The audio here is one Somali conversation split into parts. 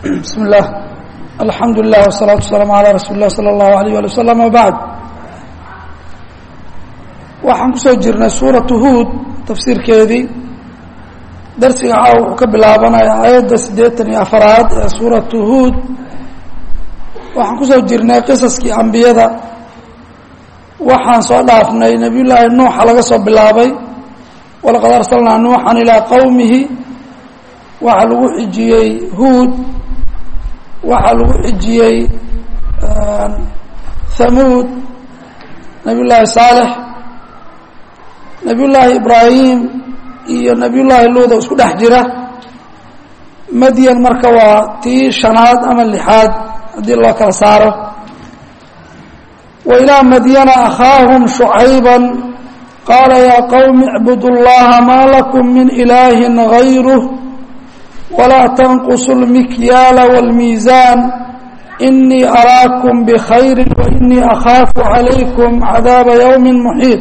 bismi اllah alxamdu lilah wsalaatu wasalaamu alaa rasuuli lah salى اllahu alayh ali wasalam wabacd waxaan kusoo jirnay suuratu huud tafsiirkeedii darsiga caawa wuxuu ka bilaabanaya aayadda siddeetan iyo afaraad ee suuratu huud waxaan kusoo jirnay qisaskii ambiyada waxaan soo dhaafnay nebiy llaahi nuuxa laga soo bilaabay walaqad arsalnaa nuuxan ilaa qowmihi waxaa lagu xijiyey huud waxaa lagu xijiyey hamuud nebiy llaahi saalex nebiy llaahi ibraahim iyo nebiy llaahi luuda isku dhex jira madyan marka waa tii shanaad ama lixaad haddii loo kala saaro wa ilaa madyana akhaahum shucayba qaala yaa qowmi icbudu llaha maa lakum min ilaahi gayruh walaa tanqusu lmikyaala wاlmiisaan inii araakum bkhayri wainii akhaafu calaykum cadaaba ywmi muxiid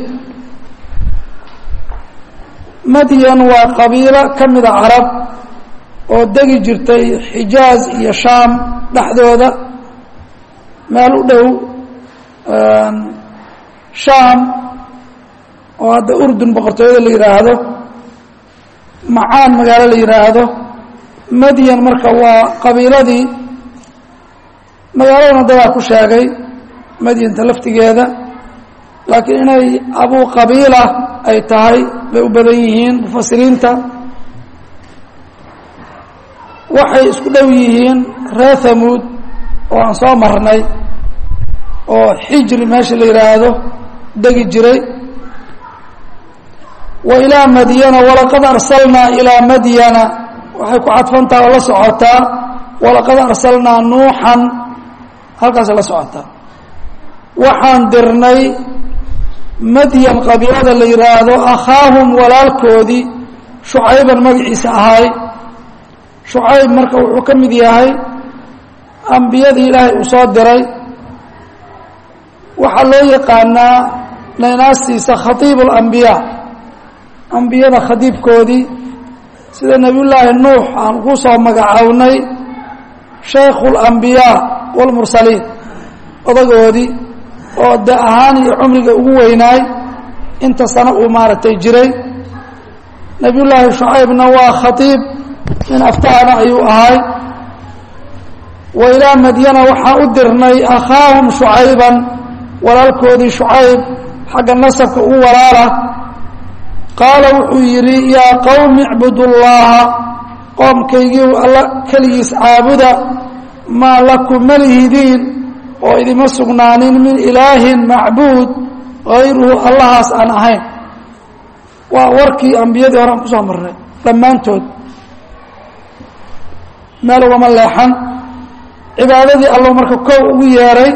madyan waa qabiilo ka mida carab oo degi jirtay xijaaz iyo shaam dhexdooda meel u dhow shaam oo hadda urdun boqortooyada la yidhaahdo macaan magaalo la yidhaahdo madyan marka waa qabiiladii magaaladana dadaa ku sheegay madyanta laftigeeda laakiin inay abuu qabiila ay tahay bay u badan yihiin mufasiriinta waxay isku dhow yihiin reer hamuud oo aan soo marnay oo xijri meesha la yidhaahdo degi jiray wa ilaa madyana walaqad arsalnaa ilaa madyana waxay ku cadfantaha oo la socotaa walaqad arsalnaa nuuxan halkaasay la socotaa waxaan dirnay madyan qabiilada la yidhaahdo akhaahum walaalkoodii shucayban magaciisa ahay shucayb marka wuxuu ka mid yahay ambiyadii ilaahay uu soo diray waxaa loo yaqaanaa naynaasiisa khatiib اlambiyaa ambiyada khadiibkoodii sida nebiy llaahi nuux aan ku soo magacownay shaykhu اlambiyaa wاlmursaliin odagoodii oo de ahaan iyo cumriga ugu weynaay inta sano uu maaragtay jiray nebiy llaahi shucaybna waa khatiib nin aftaana ayuu ahay wa ilaa madyana waxaan u dirnay akhaahum shucayban walaalkoodii shucayb xagga nasabka ugu walaala qaala wuxuu yidhi yaa qowmi icbudu llaha qoomkaygii alla keligiis caabuda maa lakum malihidiin oo idima sugnaanin min ilaahin macbuud hayruhu allahaas aan ahayn waa warkii ambiyadii hore aan kusoo marnay dhammaantood meel ugama leexan cibaadadii allo marka kow ugu yeeray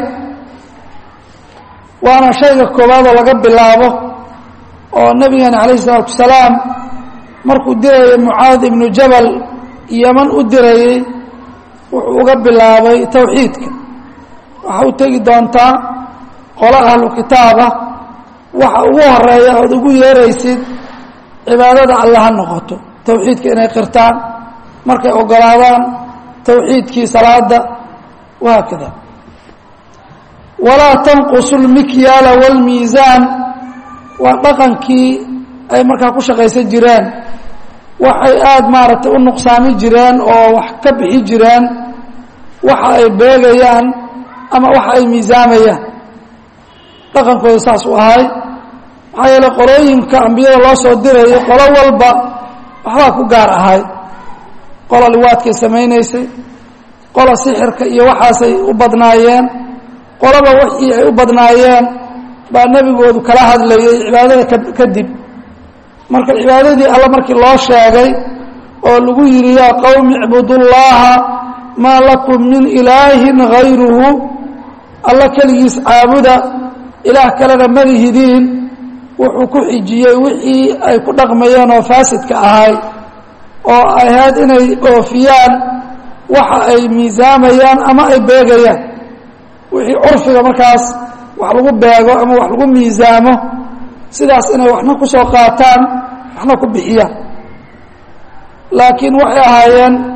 waana shayga koowaadoo laga bilaabo oo nebigeena calayhi isalaatu wasalaam markuu dirayay mucaad ibnu jabal yeman u dirayey wuxuu uga bilaabay towxiidka waxa u tegi doontaa qolo ahlu kitaaba waxa ugu horeeya ood ugu yeeraysid cibaadada alle ha noqoto towxiidka inay qirtaan markay ogolaadaan towxiidkii salaada wahaakada walaa tanqusu lmikyaala wاlmiisaan waa dhaqankii ay markaa ku shaqaysan jireen waxay aada maaragtay u nuqsaami jireen oo wax ka bixi jireen waxa ay beegayaan ama waxa ay miisaamayaan dhaqankooda saas u ahay maxaa yeele qolooyinka ambiyada loo soo dirayay qolo walba waxbaa ku gaar ahay qola liwaadkay samaynaysay qola sixirka iyo waxaasay u badnaayeen qolaba wixii ay u badnaayeen baa nebigoodu kala hadlayay cibaadada kadib marka cibaadadii alla markii loo sheegay oo lagu yidhi yaa qowmi icbudullaaha maa lakum min ilaahin hayruhu alla keligiis caabuda ilaah kalena malihidiin wuxuu ku xijiyey wixii ay ku dhaqmayeen oo faasidka ahay oo ahayd inay oofiyaan waxa ay miisaamayaan ama ay beegayaan wixii curfiga markaas wax lagu beego ama wax lagu miisaamo sidaas inay waxna ku soo qaataan waxna ku bixiyaan laakiin waxay ahaayeen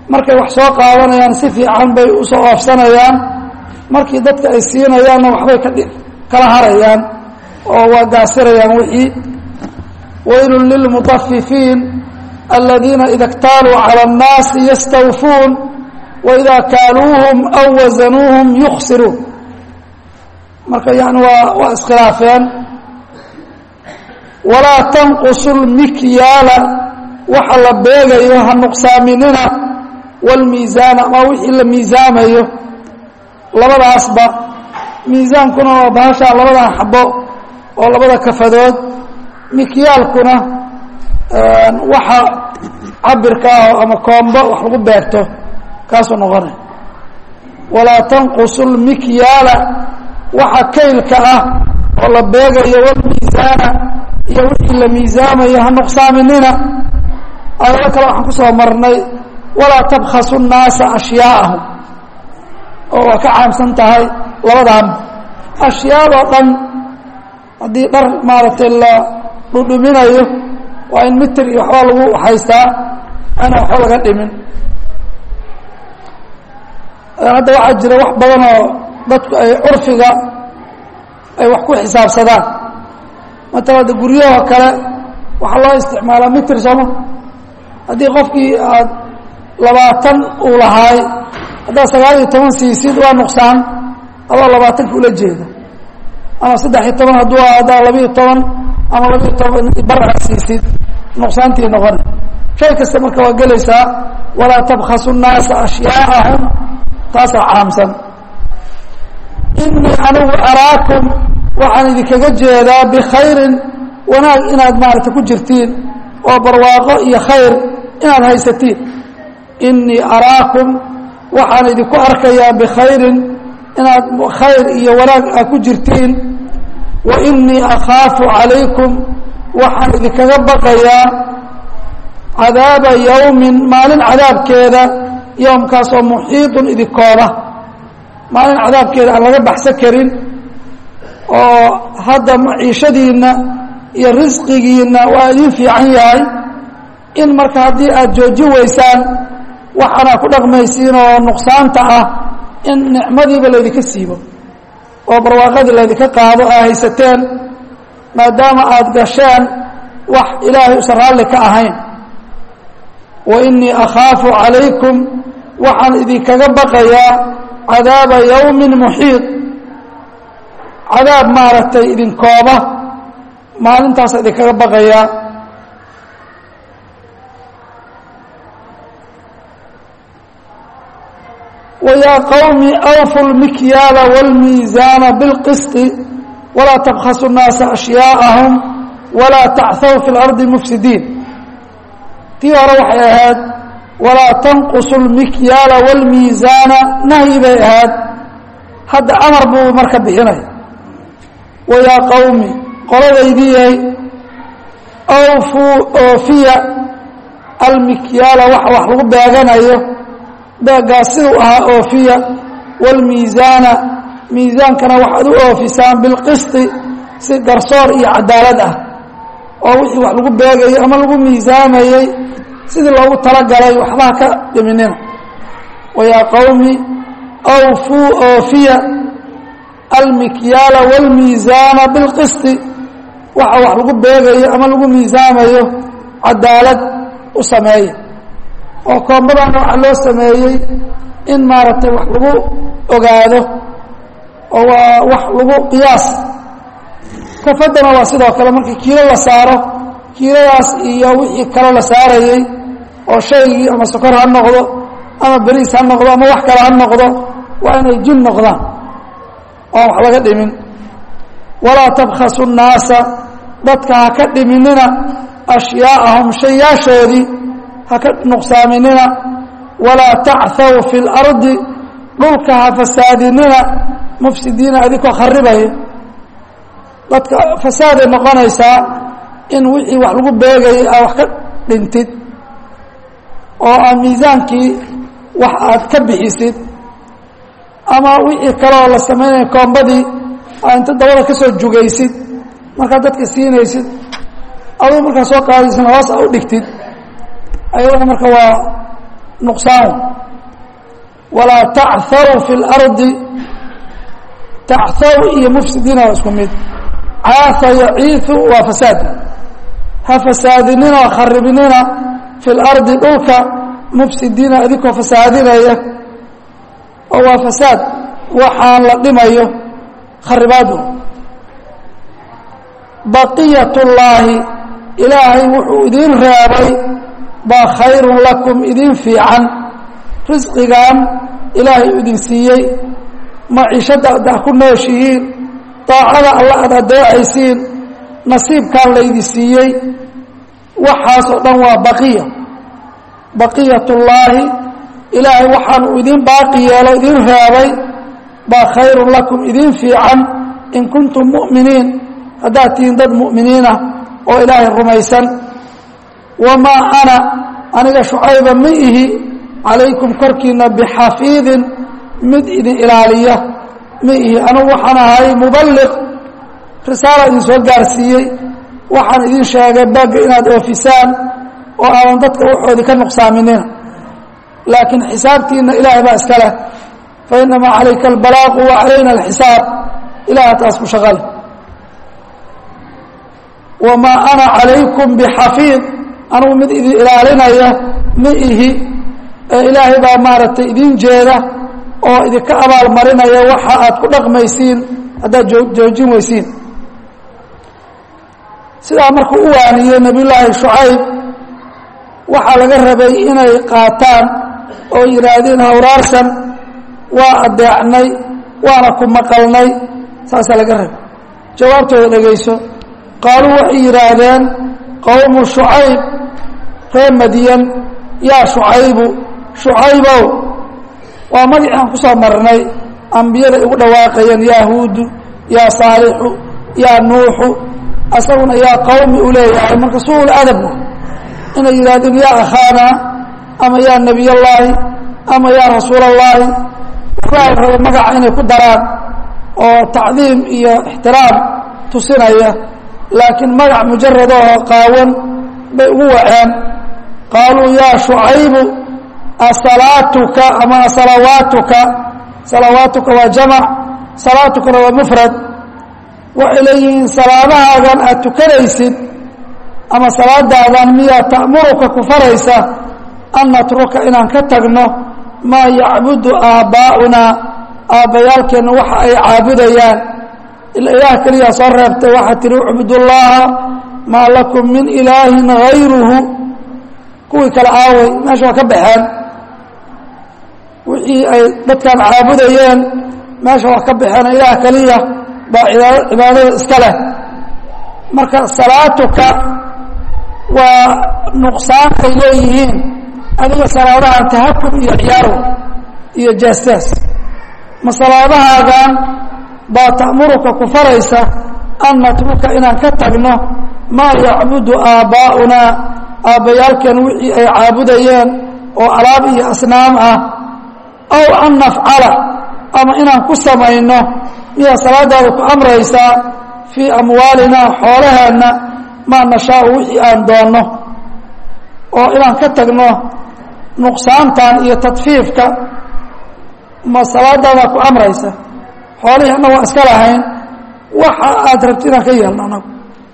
markay wax soo qaadanayaan si fiican bay usoo oofsanayaan markii dadka ay siinayaanna waxbay ka kala harayaan oo waa gaasirayaan wixii waylun lilmutafifiin aladiina ida اktaaluu calى الnaasi yastawfuun waida kaaluuhum aw wasanuuhum yuksiruun marka yani waa waa iskhilaafeen walaa tanqusu lmikyaala waxa la beegayo ha nuqsaaminina wاlmiisaana ama wixii la miisaamayo labadaasba miisaankuna waa bahashaa labadan xabo oo labada kafadood mikyaalkuna waxa cabirka ah ama koombo wax lagu beerto kaasuu noqonay walaa tanqusu lmikyaala waxa kaylka ah oo la beegayo walmiisaana iyo wixii la miisaamayo ha nuqsaaminina ayado kale waxaan kusoo marnay walaa tabkhasu nnaasa ashyaaahum oo waa ka caamsan tahay labadan ashyaadoo dhan haddii dhar maaragtay la dhudhuminayo waa in mitir iyo waxbaa lagu haystaa ana waxba laga dhimin hadda waxaa jira wax badan oo dadku ay curfiga ay wax ku xisaabsadaan matala de guryahoo kale waxaa loo isticmaalaa mitir sooma haddii qofkii aad labaatan uu lahaay haddaad sagaal iyo toban siisid waa nuqsaan adoo labaatanka ula jeeda ama saddex iyo toban hadduu haddaa labiiyo toban ama labiiyo toban barca siisid nuqsaantii noqona shay kasta marka waa gelaysaa walaa tabkhasu nnaasa ashyaaahum taasaa caamsan inii anigu araakum waxaan idinkaga jeedaa bikhayrin wanaag inaad maaragtay ku jirtiin oo barwaaqo iyo khayr inaad haysatiin inii araakum waxaan idinku arkayaa bikhayrin inaad khayr iyo wanaag aad ku jirtiin wa inii akhaafu calaykum waxaan idinkaga baqayaa cadaaba yowmin maalin cadaabkeeda yowmkaasoo muxiidun idinkooba maalin cadaabkeeda aan laga baxsan karin oo hadda maciishadiinna iyo risqigiinna waa idin fiican yahay in marka haddii aad jooji weysaan waxaana ku dhaqmaysiin oo nuqsaanta ah in nicmadiiba laydinka siibo oo barwaaqadii laydinka qaado aa haysateen maadaama aada gasheen wax ilaahay usan raalli ka ahayn wa inii akhaafu calaykum waxaan idinkaga baqayaa cadaaba yowmin muxiid cadaab maaragtay idinkooba maalintaasa idinkaga baqayaa ويا qوم أوفوا المكياaل والميزاaن بالقسط ولا تبخسوا الناaس أشhyاءهم ولا تعثوا في الأرض مفسدين tii hore waxay ahayd ولاa تنقصوا المكياaل والميزاaن نهي bay ahayd hadda أمر buu marka bixinay ويا qومi qoladaydiyay أوفوا oofiya المكياaل wax wax lagu beeganayo beegaa siduu ahaa oofiya wاlmiisaana miisaankana waxaad u oofisaan bilqisti si garsoor iyo cadaalad ah oo wixii wax lagu beegayey ama lagu miisaamayey sidii loogu talagalay waxbaha ka dhiminina wayaa qowmi awfuu oofiya almikyaala wاlmiisaana bilqisti waxa wax lagu beegayo ama lagu miisaamayo cadaalad u sameeya oo koombadana waxaa loo sameeyey in maaragtay wax lagu ogaado oo waa wax lagu qiyaas kafaddana waa sidoo kale markii kiilo la saaro kiiladaas iyo wixii kale la saarayey oo shaygii ama sokor ha noqdo ama beriis ha noqdo ama wax kale ha noqdo waa inay jin noqdaan oan wax laga dhimin walaa tabkhasu nnaasa dadka ha ka dhiminina ashyaaءahum shayaashoodii haka nuqsaaminina walaa tacthaw fi اlardi dhulka ha fasaadinina mufsidiina adinkoo kharibaya dadka fasaaday noqonaysaa in wixii wax lagu beegayay aa wax ka dhintid oo aa miisaankii wax aad ka bixisid ama wixii kaleoo la samaynaya koombadii aa inta dabada ka soo jugaysid markaad dadka siinaysid aduu markaa soo qaadaysan hoos a u dhigtid ayadana marka waa nuqsaan walaa tachw fi اlardi tachow iyo mufsidiina waa isku mid caaa yaciiu waa fasaad ha fasaadinina oo kharibinina fi lardi dhulka mufsidiina idinkoo fasaadinaya oo waa fasaad waxaan la dhimayo kharibaadu baqiyat اllaahi ilaahay wuxuu idiin reebay baa khayrun lakum idin fiican risqigan ilaahay u idin siiyey maciishadda ad ku nooshihiin daacada alla aad adeecaysiin nasiibkaan laydi siiyey waxaasoo dhan waa baqiya baqiyat ullaahi ilaahay waxaanu idin baaqi yeelo idin reebay baa khayrun lakum idin fiican in kuntum mu'miniin haddaad tihiin dad mu'miniinah oo ilaahay rumaysan wamaa ana aniga shucayba ma ihi calaykum korkiina bixafiidin mid idin ilaaliya ma ihi anugu waxaan ahay muballiq risaala idin soo gaarsiiyey waxaan idin sheegay bagga inaad oofisaan oo aadan dadka waxoodii ka nuqsaaminina laakiin xisaabtiina ilaahay baa iska leh fa inamaa calayka albalaaqu wa calayna alxisaab ilaha taas ku shaqale wamaa ana calaykum bixafiid anugu mid idin ilaalinaya ma ihi ee ilaahay baa maaragtay idin jeeda oo idinka abaal marinaya waxa aad ku dhaqmaysiin haddaad joojin weysiin sidaa markuu u waaniyey nebiyullaahi shucayb waxaa laga rabay inay qaataan oo yidhaahdeen hawraarsan waa adeecnay waana ku maqalnay saasaa laga rabay jawaabtooda dhegayso qaaluu waxay yidhaahdeen qowmu shucayb reer madyan yaa shucaybu shucaybow waa magacii aan ku soo marnay ambiyada ugu dhawaaqayeen yaa huudu yaa saalixu yaa nuuxu asaguna yaa qawmi u leeyahay marka suul adab inay yidhahdeen yaa akhaana ama yaa nebiy allaahi ama yaa rasuul allaahi waxbaa la raba magaca inay ku daraan oo tacdiim iyo ixtiraam tusinaya laakiin magac mujarad oo qaawan bay ugu waceen qaaluu yaa shucaybu asalaatuka ama asalawaatuka salawaatuka waa jamac salaatukana waa mufrad waxay leeyihiin salaadahaadan aad tukanaysid ama salaadaadan miyaa ta'muruka ku faraysa an natruka inaan ka tagno maa yacbudu aabbaa'unaa aabbayaalkeenna waxa ay caabudayaan ila ilaah keliyaa soo reebtay waxaa tihi ucbudullaaha maa lakum min ilaahin hayruhu kuwii kale aaway meesha waa ka baxeen wixii ay dadkan caabudayeen meesha waa ka baxeen ilaah keliya baa cibaadada iska leh marka salaatuka waa nuqsaantay leeyihiin adiga salaadahan tahakum iyo ciyaaro iyo jaastaas ma salaadahaagan baa ta'muruka ku faraysa an natruka inaan ka tagno maa yacbudu aabbaa'unaa aabbayaalkeen wixii ay caabudayeen oo alaab iyo asnaam ah aw an nafcala ama inaan ku samayno miyaa salaadaada ku amraysaa fii amwaalinaa xoolaheenna maa nashaau wixii aan doonno oo inaan ka tagno nuqsaantan iyo tadfiifka ma salaadaada ku amraysa xoolihii anna waa iska lahayn waxa aad rabti inaan ka yeelno anagu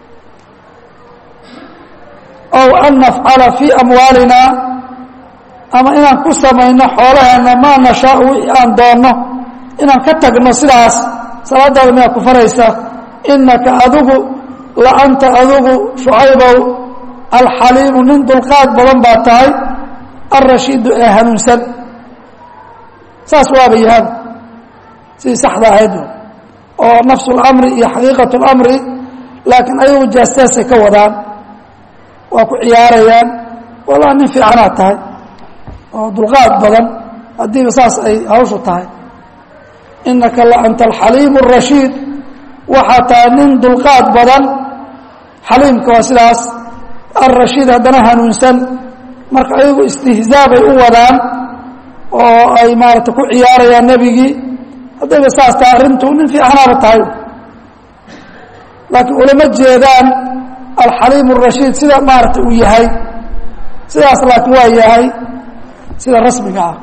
ow an nafcala fii amwaalinaa ama inaan ku samayno xoolaheenna maa nashaau wixii aan doonno inaan ka tagno sidaas salaadaada miyaa ku faraysa inaka adigu la anta adigu shucaybow alxaliimu nin dulqaad badan baa tahay alrashiidu ee hanuunsan saas waaba yahaba sidii saxda ahayd oo nafsu اlamri iyo xaqiiqat اlamri laakiin ayagu jaastaasay ka wadaan waa ku ciyaarayaan wallah nin fiicanaad tahay oo dulqaad badan haddiiba saas ay hawshu tahay inaka la anta alxaliimu الrashiid waxaa tahay nin dulqaad badan xaliimka waa sidaas alrashiid haddana hanuunsan marka ayagu istihzaa bay u wadaan oo ay maarata ku ciyaarayaan nebigii haddayba saas tahay arrintu nin fiicanaaba tahay laakiin ulama jeedaan alxaliim الrashiid sida maarata uu yahay sidaas laakiin waa yahay sida rasmiga ah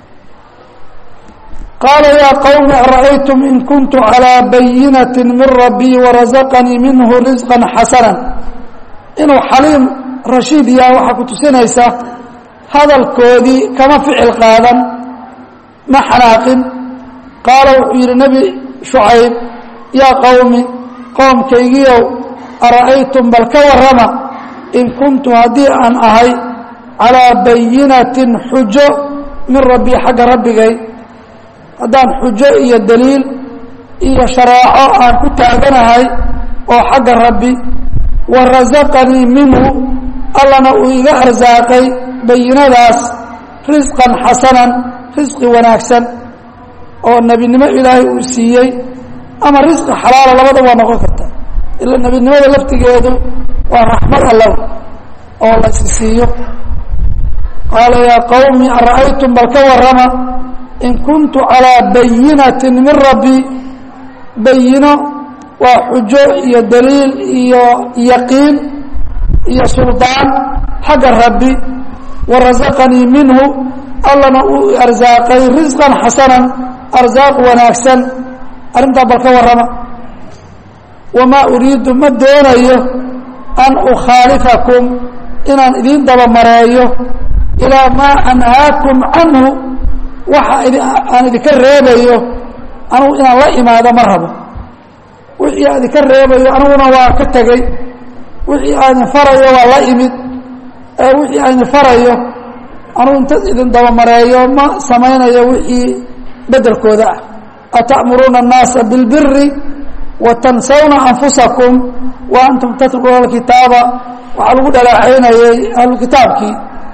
qaala yaa qowmi ara'aytum in kuntu calىa bayinati min rabbii warazaqanii minhu risqa xasana inuu xaliim rashiid yaha waxaa ku tusinaysa hadalkoodii kama ficil qaadan ma xanaaqin qaala wuxuu yidhi nebi shucayb yaa qowmi qoomkaygiiow ara'aytum bal ka warrama in kuntu haddii aan ahay calىa bayinatin xujo min rabbii xagga rabbigay haddaan xujo iyo daliil iyo shareeco aan ku taaganahay oo xagga rabbi wa rasaqanii minhu allana uu iga arsaaqay bayinadaas risqan xasanan risqi wanaagsan oo nebinimo ilaahay uu siiyey ama risqi xalaala labada waa noqon karta ila nebinimada laftigeedu waa raxmad allow oo la isi siiyo qaala yaa qowmi ara'aytum bal ka warrama in kuntu calىa bayinatin min rabbi bayino waa xujo iyo daliil iyo yaqiin iyo suldaan xagga rabbi warasaqanii minhu allana uu arsaaqay risqan xasanan arsaaq wanaagsan arrintaa bal ka warrama wamaa uriidu ma doonayo an ukhaalifakum inaan idiin dabamareeyo ilaa maa anhaakum canhu waxa aan idinka reebayo anugu inaan la imaado ma rabo wixii aan idinka reebayo aniguna waa ka tegey wixii aan idin farayo waa la imid wixii aan idin farayo anugu inta idin dabamareeyo ma samaynayo wixii bedelkooda ah ata'muruuna الnaasa biاlbiri watansawna anfusakum wa antum tatluuna alkitaaba waxaa lagu dhaleecaynayay ahlu kitaabkii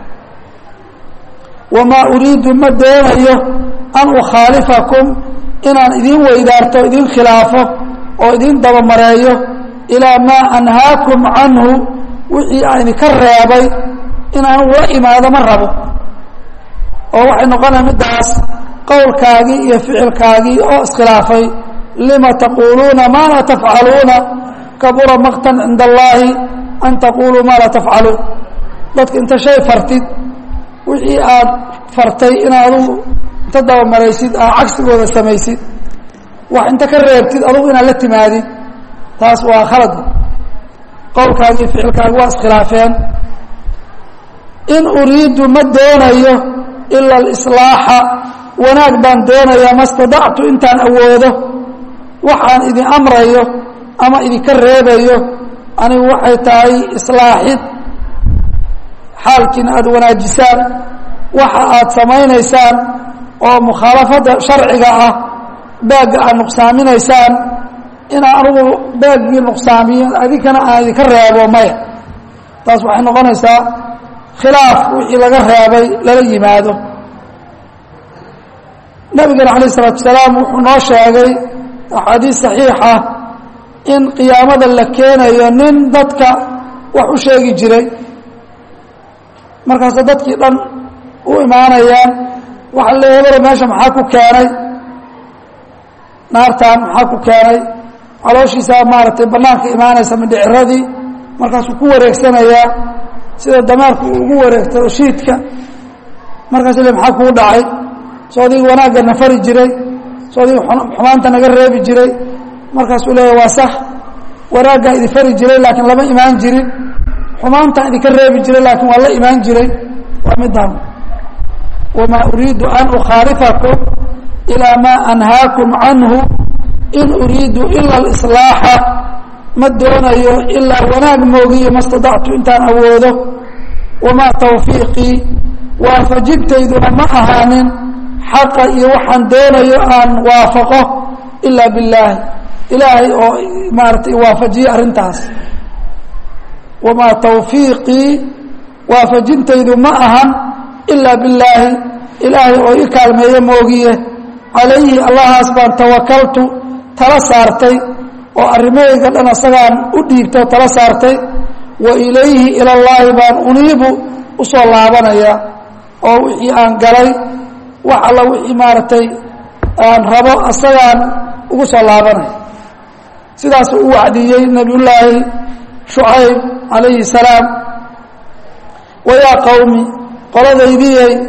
wamaa uriidu ma doonayo an ukhaalifakum inaan idiin weydaarto idiin khilaafo oo idiin dabamareeyo ilaa maa anhaakum canhu wixii aan idinka reebay in anugu la imaado ma rabo oo waxay noqonaya middaas qowlkaagii iyo ficilkaagii oo iskhilaafay lima taquuluuna maa laa tafcaluuna kabura maqtan cinda allaahi an taquluu maa laa tafcaluun dadka inta shay fartid wixii aad fartay inaad adugu inta dabamaraysid aad cagsigooda samaysid wax inta ka reebtid adugu inaad la timaadid taas waa khalad qowlkaagi iyo ficilkaagi waa iskhilaafeen in uriidu ma doonayo ila alislaaxa wanaag baan doonayaa ma stadactu intaan awoodo waxaan idin amrayo ama idinka reebayo anigu waxay tahay islaaxid xaalkiina aada wanaajisaan waxa aad samaynaysaan oo mukhaalafadda sharciga ah baagga aad nuqsaaminaysaan inaa anugu baaggii nuqsaamiyo adinkana aan idinka reebo maya taas waxay noqonaysaa khilaaf wixii laga reebay lala yimaado nabigana calayh isalaatu salaam wuxuu noo sheegay axaadiis saxiixa in qiyaamada la keenayo nin dadka wax u sheegi jiray markaasa dadkii dhan u imaanayaan waxaa le hebelo meesha maxaa ku keenay naartan maxaa ku keenay calooshiisaa maaragtay banaanka imaanaysa mindhiciradii markaasuu ku wareegsanayaa sida dameerku uu ugu wareegto shiidka markaasu le maxaa kuu dhacay soo adigii wanaagga na fari jiray soo adigii xumaanta naga reebi jiray markaasuu leeya waa sax wanaaggaa idin fari jiray laakiin lama imaan jirin xumaantaan idinka reebi jiray laakiin waa la imaan jiray waa midaan wamaa uriidu an ukhaalifakum ilaa maa anhaakum canhu in uriidu ila alislaaxa ma doonayo ilaa wanaag moogiyo ma stadactu intaan awoodo wamaa tawfiiqii waafajintayduna ma ahaanin xaqa iyo waxaan doonayo aan waafaqo ilaa billaahi ilaahay oo maaratay waafajiye arrintaas wamaa tawfiiqii waafajintaydu ma ahan ilaa billaahi ilaahay oo i kaalmeeyo moogiye calayhi allahaas baan tawakaltu tala saartay oo arrimahayga dhan asagaan u dhiibtay oo tala saartay wa ilayhi ilallaahi baan uniibu u soo laabanayaa oo wixii aan galay wax alla wixii maaragtay aan rabo asagaan ugu soo laabanaya sidaasuu u wacdiyey nebiyullaahi shucayb calayhi salaam wayaa qowmi qoladaydiyey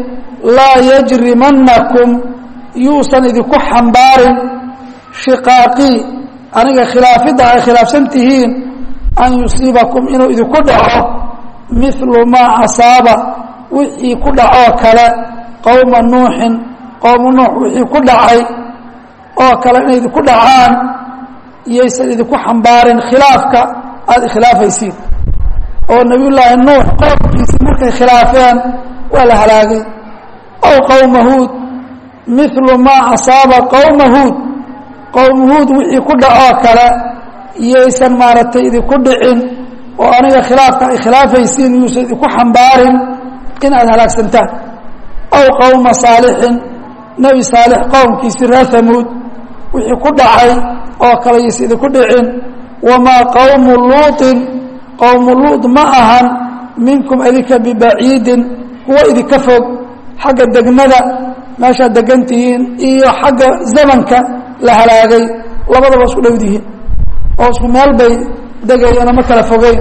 laa yajrimannakum yuusan idinku xambaarin shiqaaqii aniga khilaafidda ay khilaafsan tihiin an yusiibakum inuu idinku dhaco milu maa asaaba wixii ku dhacoo kale qowma nuuxin qowma nuux wixii ku dhacay oo kale inay idinku dhacaan iyaysan idinku xambaarin khilaafka aada ikhilaafaysiin oo nebiyullaahi nuux qowmkiisii markay khilaafeen waa la halaagay ow qowma huud milu maa asaaba qowma huud qowma huud wixii ku dhacoo kale iyaysan maaragtay idinku dhicin oo aniga khilaafka ay khilaafaysiin yuusan idinku xambaarin in aad halaagsantaan ow qowma saalixin nebi saalix qowmkiisii reer hamuud wixii ku dhacay oo kale yaysan idinku dhicin wamaa qowmu luuطin qowmu luud ma ahan minkum idinka bibaciidin kuwa idinka fog xagga degmada meeshaad degan tihiin iyo xagga zamanka la halaagay labadaba isku dhowdihiin oo isku meel bay degayeen ma kala fogeyn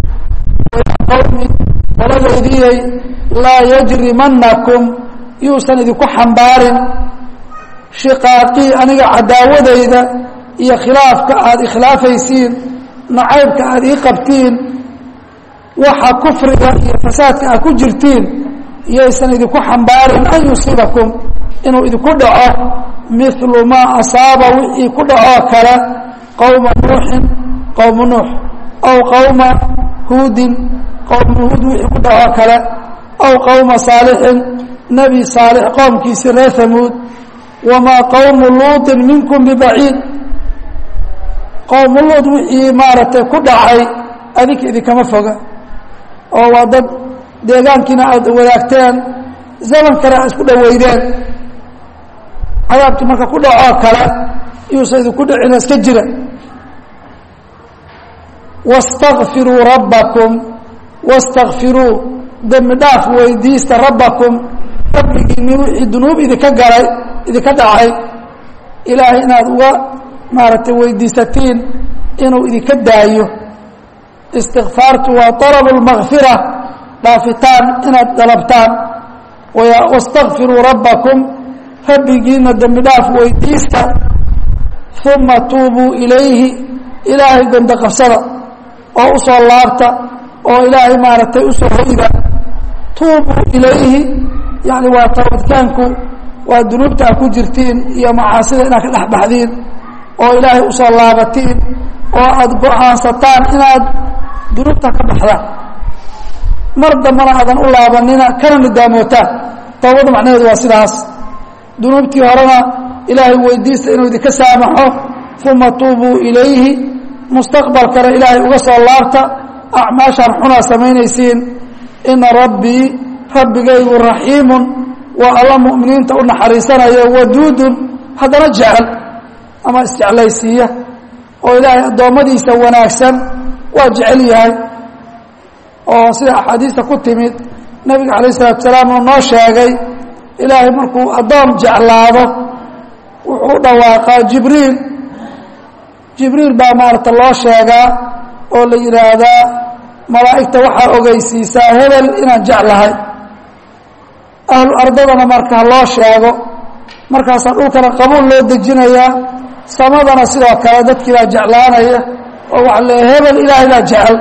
qowmi qoladeydiyay laa yajrimannakum yuusan idinku xambaarin shiqaaqii aniga cadaawadayda iyo khilaafka aada ikhilaafaysiin nacaybka aada ii qabtiin waxa kufriga iyo fasaadka aad ku jirtiin iyaysan idinku xambaarin an yusiibakum inuu idinku dhaco milu maa asaaba wixii ku dhacoo kale qowma nuuxin qowma nuux aw qowma huudin qowma huud wixii ku dhacoo kale aw qowma saalixin nebi saalix qowmkiisii reer hamuud wamaa qowmu luuطin minkum bibaciid qowmu luud wixii maaragtay ku dhacay adinka idinkama foga oo waa dad deegaankiina aada wadaagteen zamankana aad isku dhoweydeen cadaabkii marka ku dhacoo kale yuusan idinku dhicina iska jira wastakfiruu rabbakum wastakfiruu dembi dhaaf weydiista rabbakum rabbigiini wixii dunuub idinka galay idinka dhacay ilaahay inaad uga maaragtay weydiisatiin inuu idinka daayo istikfaartu waa طalabu اlmakfira dhaafitaan inaad dalabtaan wastakfiruu rabbakum rabbigiina dembi dhaaf weydiista uma tuubuu ilayhi ilaahay gondo qabsada oo usoo laabta oo ilaahay maaragtay usoo hoyda tuubuu ilayhi yani waa toobadkaanku waa dunuubta aad ku jirtiin iyo macaasida inaad ka dhex baxdiin oo ilaahay usoo laabatiin oo aada go-aansataan inaad dunuubta ka baxdaan mar dambana aadan u laabanina kana nidaamootaan toobada macnaheedu waa sidaas dunuubtii horena ilaahay weydiista inuu idinka saamaxo uma tuubuu ilayhi mustaqbalkana ilaahay uga soo laabta acmaashaan xunaa samaynaysiin ina rabbii rabbigaygu raxiimun waa alla mu'miniinta u naxariisanayo waduudun haddana jecel ama isjeclaysiiya oo ilaahay addoommadiisa wanaagsan waa jecel yahay oo sida axaadiista ku timid nebiga calayh isalatu salaam uu noo sheegay ilaahay markuu addoon jeclaado wuxuu dhawaaqaa jibriil jibriil baa maarata loo sheegaa oo la yidhaahdaa malaa'igta waxaa ogeysiisaa hebel inaan jeclahay ahlu ardadana marka loo sheego markaasaa dhulkana qabuul loo dejinayaa samadana sidoo kale dadkii baa jeclaanaya oo waxa le hebel ilaahay baa jecel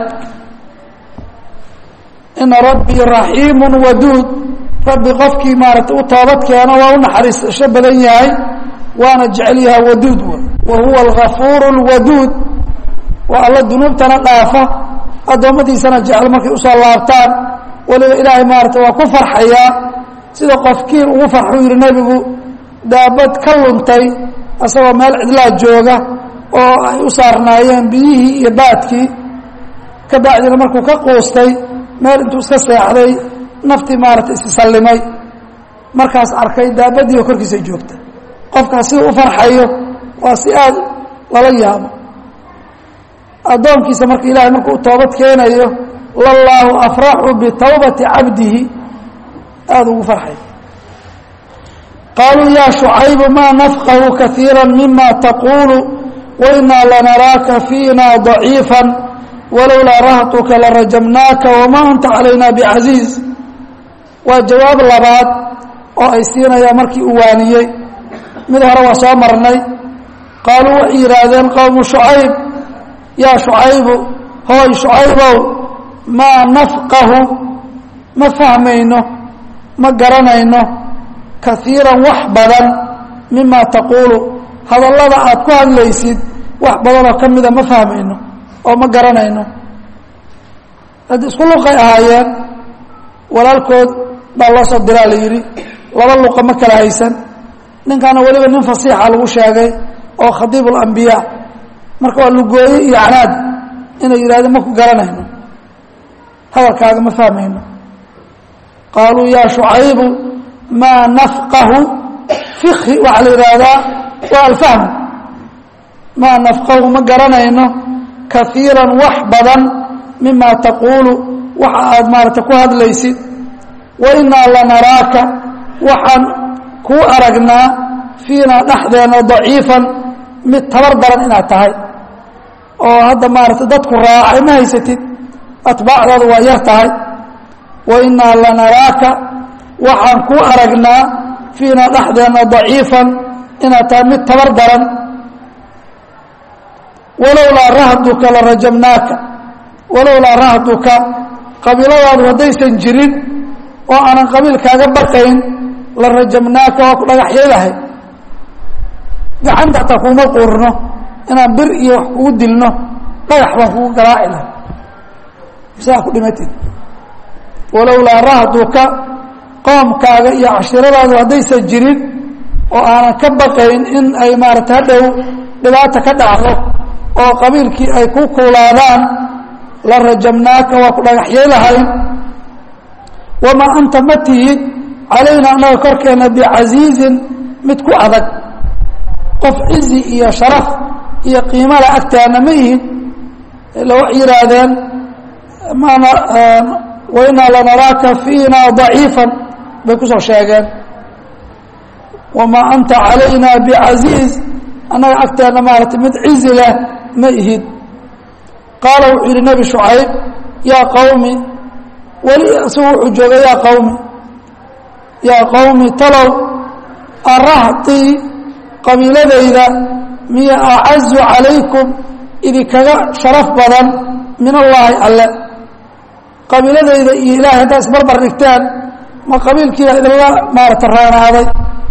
ina rabbii raxiimu waduud rabbi qofkii maarata u toobad keeno waa u naxariisasho badan yahay waana jecel yahay waduud wa huwa algafuur اlwaduud waa alla dunuubtana dhaafa addoommadiisana jecel markay usoo laabtaan waliba ilaahay maarata waa ku farxayaa sida qofkiin ugu farxuu yihi nebigu daabad ka luntay asagoo meel cidlaa jooga oo ay u saarnaayeen biyihii iyo baadkii ka bacdina markuu ka quustay meel intuu iska seexday naftii maarata isisallimay markaas arkay daabadii oo korkiisa joogta qofkaas sida u farxayo waa si aada lala yaabo addoonkiisa marka ilaahay markuu toobad keenayo lallaahu afraxu bitawbati cabdihi aada ugu farxay qaaluu yaa shucaybu maa nafqahu kaiira mima taquulu wainaa lanaraaka fiina ضaciifa walowlaa rahtuka larajamnaaka wamaa anta calayna bicasiiz waa jawaab labaad oo ay siinayaan markii uu waaniyey mid hore waa soo marnay qaaluu waxay yidhaahdeen qowmu shucayb yaa shucaybu hooy shucaybow maa nafqahu ma fahmayno ma garanayno kaiiran wax badan mima taquulu hadallada aad ku hadlaysid wax badanoo ka mida ma fahmayno oo ma garanayno haddii isku luqay ahaayeen walaalkood baa loo soo diraa la yidhi laba luqa ma kala haysan ninkaana weliba nin fasiixa lagu sheegay oo khadiib اlambiyaa marka waa lugooye iyo canaad inay yidhahdeen ma ku garanayno hadalkaaga ma fahmayno qaaluu yaa shucaybu maa nafqahu fikhi waxaa la yidhaahdaa waa alfahmu maa nafqahu ma garanayno kaiira wax badan mima taquulu waxa aad maarata ku hadlaysid wainaa lanaraaka waxaan kuu aragnaa fiinaa dhexdeena daciifan mid tabar daran inaad tahay oo hadda maarata dadku raacay ma haysatid atbaacdooda waa yar tahay wainaa lanaraaka waxaan kuu aragnaa fiinaa dhexdeena daciifan inaad tahay mid tabar daran walowlaa rahduka la rajamnaaka walowlaa rahduka qabiiladaadu haddaysan jirin oo aanan qabiilkaaga baqayn la rajamnaaka waa ku dhagaxyadahay gacanta hataa kuuma quurno inaan bir iyo wax kugu dilno dhagax baan kugu garaaci lahay saa ku dhimatid walowlaa rahduka qoomkaaga iyo cashiradaadu haddaysan jirin oo aanan ka baqayn in ay maarata hadhow dhibaata ka dhacdo oo qabiilkii ay ku kuulaadaan la rajamnaaka waa ku dhagaxyay lahayn wamaa anta ma tihid calayna annaga korkeenna bicasiizin mid ku adag qof cizi iyo sharaf iyo qiimala agtaana ma ihid ila waxay yidhaahdeen maana wainaa lanaraaka fiina daciifan bay kusoo sheegeen wamaa anta calayna bicasiiz annaga agteena maarata mid cizi leh ma ihid qaala wuxuu yidhi nebi shucayb yaa qowmi weli isagu wuxuu joogay yaa qowmi yaa qowmi talow arahtii qabiiladayda miya acazu calaykum idinkaga sharaf badan min allaahi alle qabiiladayda iyo ilahay haddaad isbarbar dhigtaan ma qabiilkiibaa idinla maarata raanaaday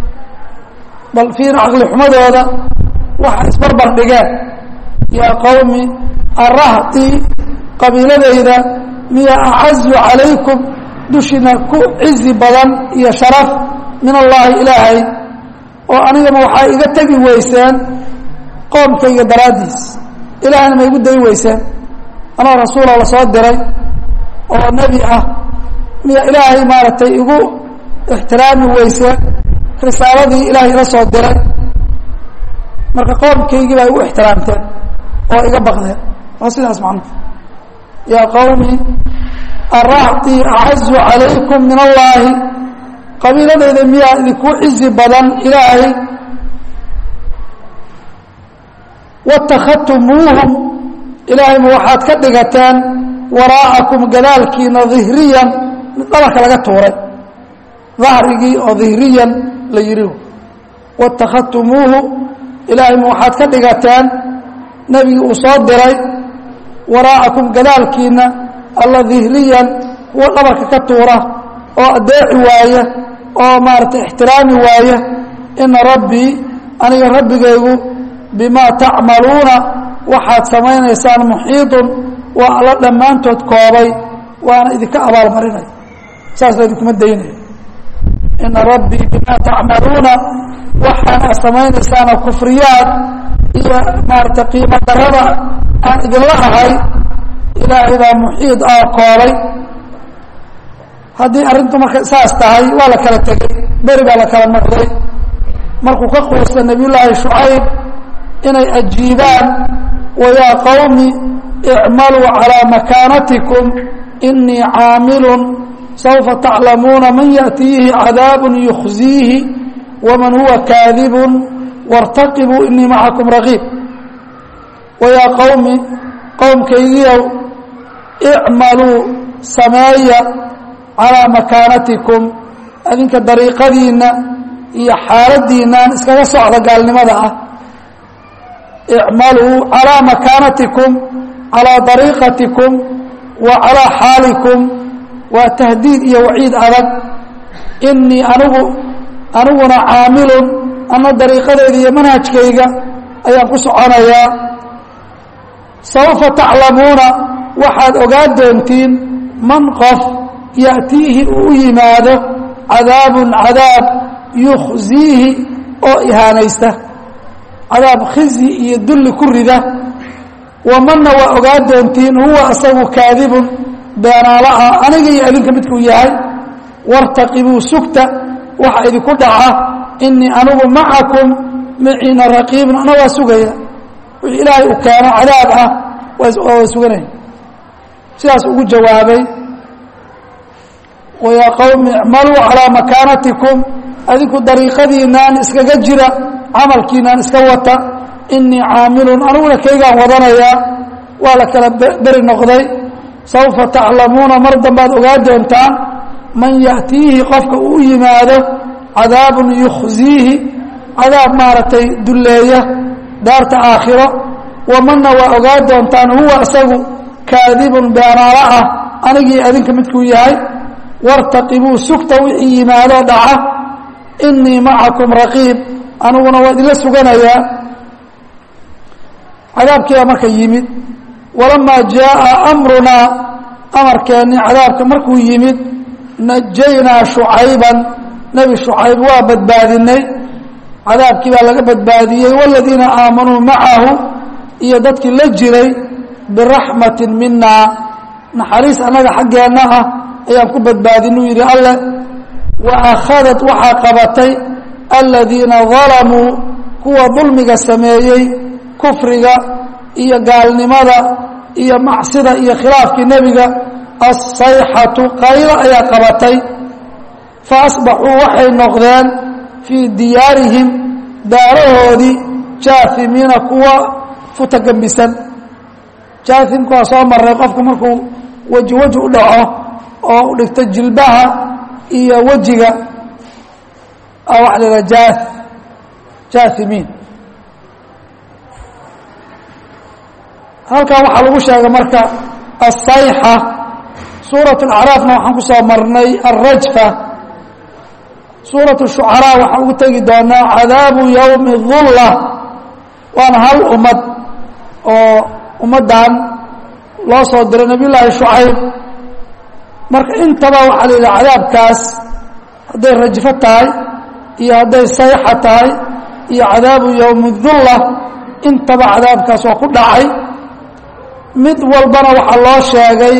bal fiir caqli xumadooda waxa isbarbar dhigeen yaa qowmi arahtii qabiiladayda miya acazu calaykum dushina ku cizi badan iyo sharaf min allaahi ilaahay oo anigama waxaa iga tegi weyseen qoomkayga daraaddiis ilaahayna ma igu dayi weyseen anoo rasuula la soo diray oo nebi ah miya ilaahay maaragtay igu ixtiraami weyseen risaaladii ilaahay ila soo diray marka qoomkaygii baa igu ixtiraamteen oo iga baqdeen waa sidaas macnuhu yaa qowmi arahtii acazu calaykum min allaahi qabiiladayda miyaa idinku cizi badan ilaahay watakhadtumuuhum ilaahayma waxaad ka dhigateen waraa'akum gadaalkiina dihriyan mid dhabarka laga tuuray dahrigii oo dihriyan la yidhi watakhadtumuuhu ilaahayma waxaad ka dhigateen nebigii uu soo diray waraa'akum gadaalkiina alla dihriyan kuwa dhabarka ka tuura oo adeeci waaya oo maaragtay ixtiraami waaya ina rabbii aniga rabbigaygu bimaa tacmaluuna waxaad samaynaysaan muxiidun waa alla dhammaantood koobay waana idinka abaalmarinaya saas la idinkuma daynaya ina rabbii bimaa tacmaluuna waxaana samaynaysaana kufriyaad iyo maaragtay qiimo darada aan idinla ahay ilaahay baa muxiid ah koobay haddii arrintu marka saas tahay waa la kala tegey beri baa la kala noqday markuu ka quusta nebiyullaahi shucayb inay ajiibaan wayaa qowmi icmaluu calaa makaanatikum inii caamilun saufa taclamuuna man yaأtiihi cadaabun yukhziihi waman huwa kaadibun wartaqibuu inii macakum raqiib wayaa qowmi qowmkaygiiow icmaluu sameeya calaa makaanatikum adinka dariiqadiinna iyo xaaladiinnan iskaga socda gaalnimada ah icmaluu calaa makaanatikum calaa dariiqatikum wa calaa xaalikum waa tahdiid iyo waciid adag inii anigu aniguna caamilun ana dariiqadayda iyo manhajkayga ayaan ku soconayaa sawfa taclamuuna waxaad ogaan doontiin man qof ya'tiihi uu u yimaado cadaabun cadaab yukhziihi oo ihaanaysta cadaab khizyi iyo dulli ku rida wamanna waa ogaan doontiin huwa asagu kaadibun beenaala ah aniga iyo adinka midkuu yahay wartaqibuu sugta waxa idinku dhaca inii anigu macakum maciina raqiibun ana waa sugaya wixii ilaahay uu keeno cadaab ah waa suganaya sidaas ugu jawaabay wayaa qowmi icmaluu calaa makaanatikum adinku dariiqadiinaan iskaga jira camalkiinaan iska wata inii caamilun aniguna kaygaan wadanayaa waa la kala beri noqday sawfa taclamuuna mar dambaad ogaa doontaan man ya'tiihi qofka uu yimaado cadaabun yukhziihi cadaab maaragtay dulleeya daarta aakhiro wamanna waa ogaa doontaan huwa isagu kaadibun beenaalo ah anigii adinka midkuu yahay wartaqibuu sugta wixii yimaadoo dhaca inii macakum raqiib aniguna waa idinla suganayaa cadaabkiibaa marka yimid walamaa jaaa amrunaa amarkeennii cadaabka markuu yimid najaynaa shucayban nebi shucayb waa badbaadinay cadaabkii baa laga badbaadiyey waladiina aamanuu macahu iyo dadkii la jiray biraxmatin minaa naxariis annaga xaggeenna ah ayaan ku badbaadinuu yidhi alle wa akhadat waxaa qabatay aladiina dalamuu kuwa dulmiga sameeyey kufriga iyo gaalnimada iyo macsida iyo khilaafkii nebiga asayxatu qaylo ayaa qabatay fa asbaxuu waxay noqdeen fii diyaarihim daarahoodii jaahimiina kuwa futagambisan jaahimka waa soo maray qofku markuu weji weji u dhaco oo u dhigto jilbaha iyo wejiga waxa la yidhaha jaath jaahimiin halkan waxaa lagu sheegay marka asayxa suurat alacraafna waxaan ku soo marnay alrajfa suurat shucaraa waxaan ugu tegi doonaa cadaabu yowmi dulla waana hal ummad oo ummaddan loo soo diray nabiy llaahi shucayb marka intaba waxaa la yidhaha cadaabkaas hadday rajfo tahay iyo hadday sayxa tahay iyo cadaabu yowmi dulla intaba cadaabkaas waa ku dhacay mid walbana waxaa loo sheegay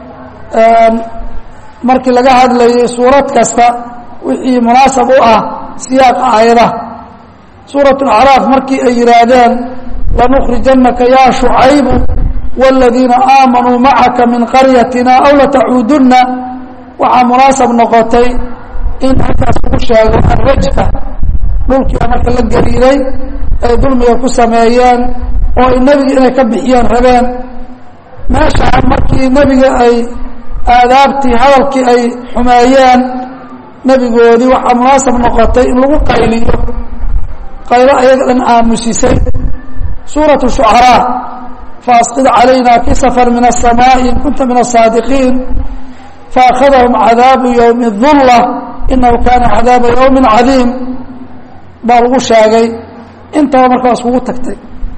markii laga hadlayay suurad kasta wixii munaasab u ah siyaaqa aayadaha suurat alacraaf markii ay yidhaahdeen lanukhrijannaka yaa shucaybu wاladiina aamanuu macaka min qaryatina aw latacuudunna waxaa munaasab noqotay in halkaas lagu sheego alrajfa dhulkiia marka la gariiray ay dulmiga ku sameeyeen oo ay nebiga inay ka bixiyeen rabeen meeshaa markii nebiga ay aadaabtii hadalkii ay xumeeyeen nebigoodii waxaa munaasab noqotay in lagu qayliyo qaylo ayaga dhan aamusisay suuratu shucaraa faasqid calayna kisafan min aلsamaaءi in kunta min aلsaadiqiin faakhadahum cadaabu yowmi dulla inahu kaana cadaaba yowmi cadiim baa lagu sheegay intaba marka waa iskugu tagtay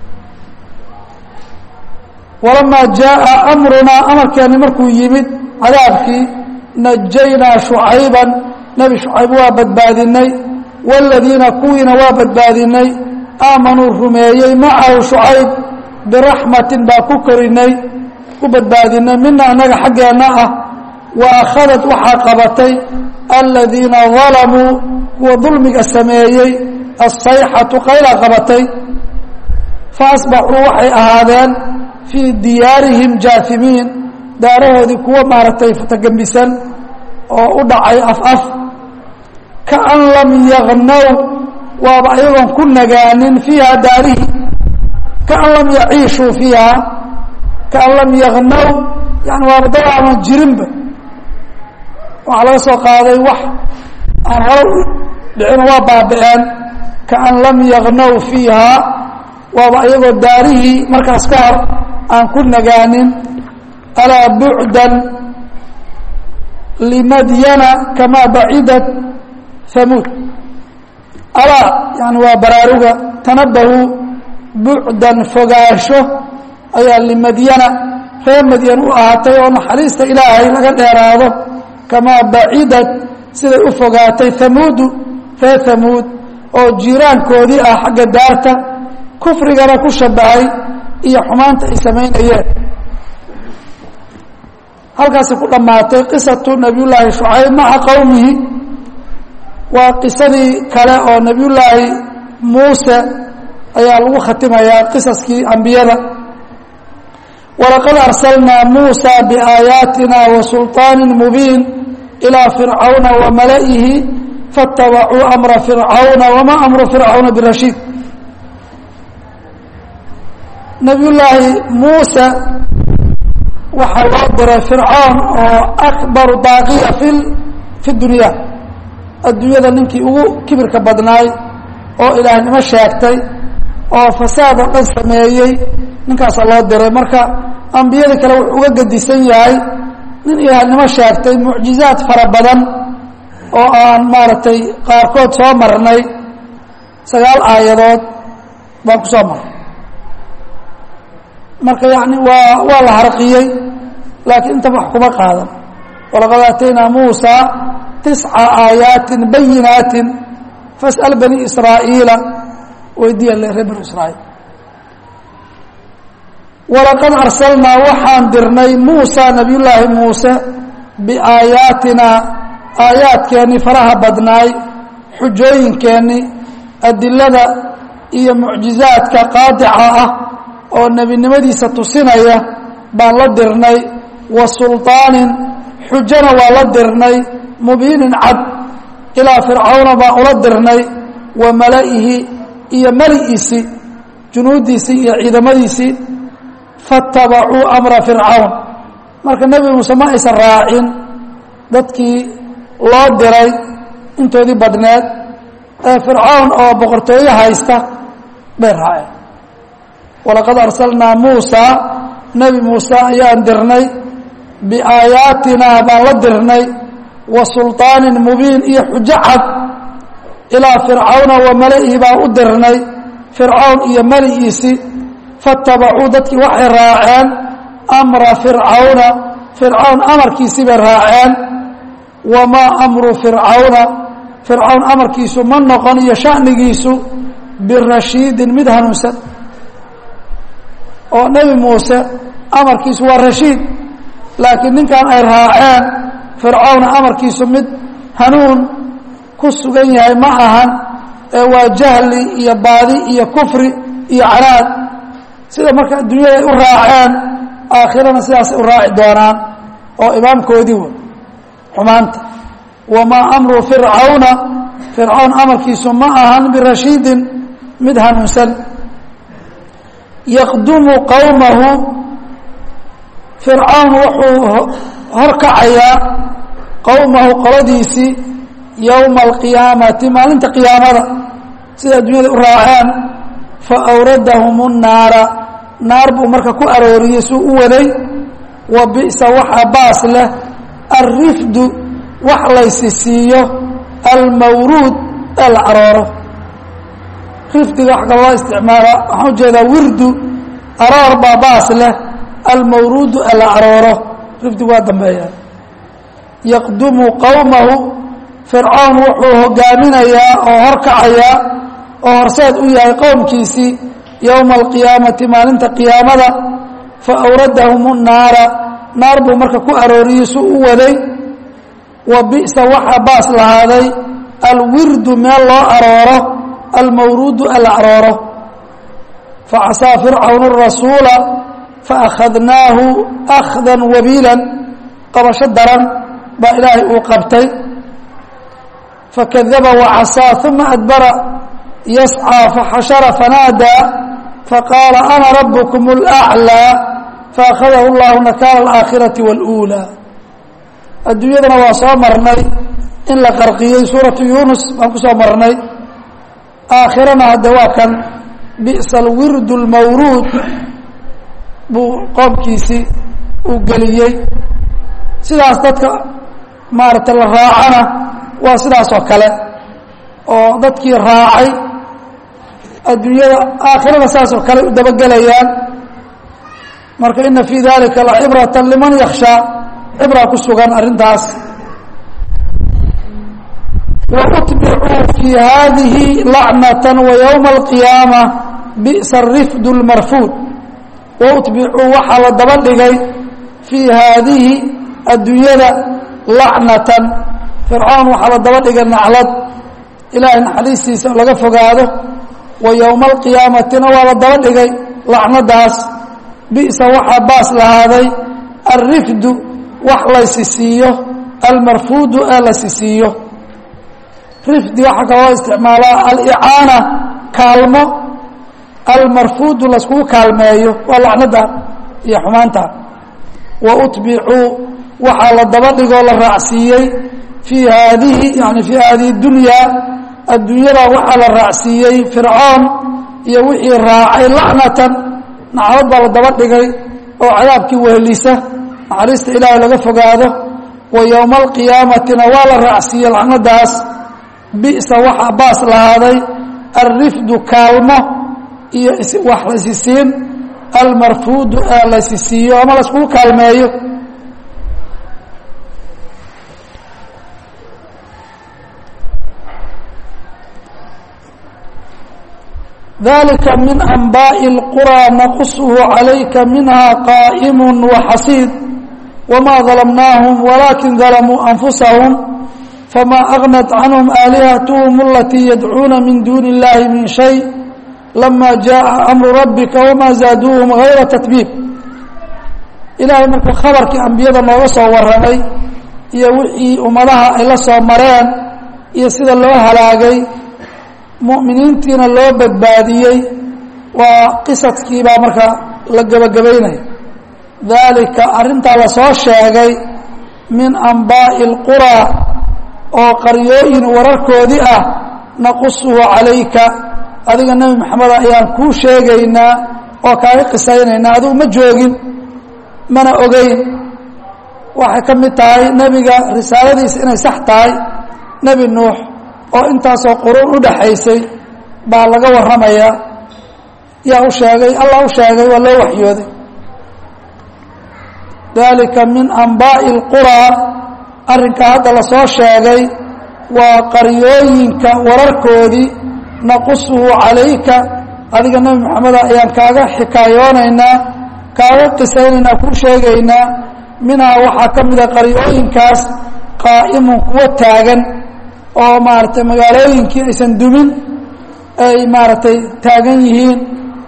walamaa jaaa amrunaa amarkeeni markuu yimid cadaabkii najaynaa shucayban nebi shucayb waa badbaadinay waaladiina kuwiina waa badbaadinay aamanuu rumeeyey macahu shucayb biraxmatin baa ku korinay ku badbaadinay mina annaga xaggeenna ah wa akhadad waxaa qabatay aladiina dalamuu kuwa dulmiga sameeyey asayxatu qaylaa qabatay fa asbaxuu waxay ahaadeen fii diyaarihim jaahimiin daarahoodii kuwa maaragtay futagembisan oo u dhacay af af kaan lam yagnow waaba ayagoon ku nagaanin fiiha daarihi kaan lam yaciishuu fiiha kaan lam yagnow yani waaba dad aanan jirinba waxaa laga soo qaaday wax aan hore u dhicin waa baaba-een kaan lam yagnow fiiha waaba iyagoo daarihii markaas ka hor aan ku nagaanin alaa bucdan limadyana kamaa bacidat hamuud alaa yani waa baraaruga tanabahu bucdan fogaansho ayaa limadyana reer madyan u ahaatay oo naxariista ilaahay laga dheeraado kamaa bacidat siday u fogaatay hamuudu reer hamuud oo jiiraankoodii ah xagga daarta kufrigana ku shabahay iyo xumaanta ay samaynayeen halkaasi ku dhammaatay qisatu nabiyullaahi shucayb maca qowmihi waa qisadii kale oo nebiyullaahi muuse ayaa lagu khatimayaa qisaskii ambiyada walaqad arsalnaa muusa biaayaatina wa sulطaani mubiin ilaa fircawna wa mala'ihi faاtabacuu amra fircawna wamaa amru fircawna birashiid nabiyullaahi muuse waxaa loo diray fircoon oo akbaru daaqiya fi fi dunya adduunyada ninkii ugu kibirka badnaay oo ilaahnimo sheegtay oo fasaad oo dhan sameeyey ninkaasaa loo diray marka ambiyadii kale wuxuu uga gedisan yahay nin ilaahnimo sheegtay mucjizaad fara badan oo aan maaragtay qaarkood soo marnay sagaal aayadood baan ku soo marnay marka yani waa waa la harqiyey laakiin intaba wax kuma qaadan walaqad aataynaa muusa tisca aayaatin bayinaatin fas'al bani israa'iila weydiiya le reer bani israa'iil walaqad arsalnaa waxaan dirnay muusa nabiyullaahi muuse biaayaatinaa aayaadkeennii faraha badnaay xujooyinkeennii adilada iyo mucjizaadka qaadica ah oo nebinimadiisa tusinaya baan la dirnay wa sulطaanin xujona waa la dirnay mubiinin cad ilaa fircawna baan ula dirnay wa mala'ihi iyo mali'iisii junuuddiisii iyo ciidamadiisii faاtabacuu amra fircawn marka nebi muuse ma aysan raacin dadkii loo diray intoodii badneed ee fircawn oo boqortooyo haysta bay raaceen walaqad arsalnaa muusa nebi muuse ayaan dirnay biaayaatinaa baan la dirnay wa sulطaanin mubiin iyo xujo cad ilaa fircawna wa mala'ihi baan u dirnay fircawn iyo mali'iisii faاtabacuu dadkii waxay raaceen amra fircawna fircawn amarkiisii bay raaceen wamaa amru fircawna fircawn amarkiisu ma noqon iyo shanigiisu birashiidin mid hanuunsan oo nebi muuse amarkiisu waa rashiid laakiin ninkan ay raaceen fircawna amarkiisu mid hanuun ku sugan yahay ma ahan ee waa jahli iyo baadi iyo kufri iyo canaad sida marka adduunyada ay u raaceen aakhirana sidaasay u raaci doonaan oo imaamkoodii wey xumaanta wamaa amru fircawna fircawn amarkiisu ma ahan birashiidin mid hanuunsan yaqdumu qowmahu fircawn wuxuu horkacayaa qowmahu qoladiisii yowma alqiyaamati maalinta qiyaamada sida adduunyada u raaceen fa awradahum nnaara naar buu marka ku arooriyey suu u waday wa bi'sa waxaa baas leh alrifdu wax laysi siiyo almawruud ee la arooro rifdiga wax kal loo isticmaala waxaan ujeedaa wirdu aroor baa baas leh almawruudu ee la arooro rifdigu waa dambeeya yaqdumu qowmahu fircoon wuxuu hogaaminayaa oo horkacayaa oo horseed u yahay qowmkiisii yowma alqiyaamati maalinta qiyaamada fa awradahum nnaara naar buu marka ku arooriyey suu u waday wa bi'sa waxaa baas lahaaday alwirdu meel loo arooro almawruudu ee la arooro facasaa fircawn rasuula faakhadnaahu akhdan wabiilan qabasho daran baa ilaahay uu qabtay fakadaba wacasaa uma adbara yascىa faxashara fanaadaa faqaala ana rabkm اlأclىa faakhadahu اllahu nakaala اlآakhiraةi wاlأuulى adduunyadana waa soo marnay in la qarqiyey suuratu yunus baan ku soo marnay aakhirana hadde waa kan bi'sa alwirdu اlmawruud buu qoomkiisii uu geliyey sidaas dadka maaragtay la raacana waa sidaas oo kale oo dadkii raacay adduunyada aakhirada saas oo kale u dabagelayaan marka ina fii dalika lacibrata liman yakshaa cibraa ku sugan arrintaas wautbicuu fii hadihi lacnata waywma alqiyaama bi'sa arifdu lmarfuud wautbicuu waxaa la daba dhigay fii haadihi adduunyada lacnatan fircoon waxaa la daba dhigay naclad ilaahay naxariistiisa laga fogaado wa yowma alqiyaamatina waa la daba dhigay lacnadaas bi'sa waxaa baas lahaaday alrifdu wax laysisiiyo almarfuudu ee lasisiiyo rifdi waxaa kaloo isticmaalaa alicaana kaalmo almarfuudu layskugu kaalmeeyo waa lacnada iyo xumaanta wa utbicuu waxaa la daba dhigoo la raacsiiyey fii haadihi yani fii haadihi dunyaa adduunyada waxaa la raacsiiyey fircoon iyo wixii raacay lacnatan naclad baa la daba dhigay oo cadaabkii wehelisa naxariista ilaahay laga fogaado wa yowma alqiyaamatina waa la raacsiiyey lacnadaas bi'sa waxaa baas lahaaday alrifdu kaalmo iyo wax laysisiin almarfuudu ee laysisiiyo ama layskugu kaalmeeyo dalika min anbaaءi اlqurى naqushu calayka minha qaa'im waxasiid wma dalmnaahum walakin dalamuu anfusahum fma agnat canhum aalihathm alatii yadcuuna min duuni اllahi min shay lama jaءa amru rabbika wma zaaduuhum gayra tatbiib ilaahay markuu khabarkii ambiyada nooga soo warramay iyo wixii ummadaha ay la soo mareen iyo sida loo halaagay mu'miniintiina loo badbaadiyey waa qisadkii baa marka la gebagabaynaya daalika arrintaa lasoo sheegay min anbaa'i اlquraa oo qaryooyin wararkoodii ah naqusuhu calayka adiga nebi maxamed ayaan kuu sheegaynaa oo kaaga qisaynaynaa adigu ma joogin mana ogeyn waxay ka mid tahay nebiga risaaladiisa inay sax tahay nebi nuux oo intaasoo quruun u dhaxaysay baa laga warramayaa yaa u sheegay allah u sheegay waa loo waxyooday dalika min anbaa'i اlquraa arrinkaa hadda lasoo sheegay waa qaryooyinka wararkoodii naqusuhu calayka adiga nebi maxameda ayaan kaaga xikaayoonaynaa kaaga qisaynaynaa kuu sheegaynaa minhaa waxaa ka mida qaryooyinkaas qaa'imun kuwa taagan oo maaragtay magaalooyinkii aysan dumin ay maaragtay taagan yihiin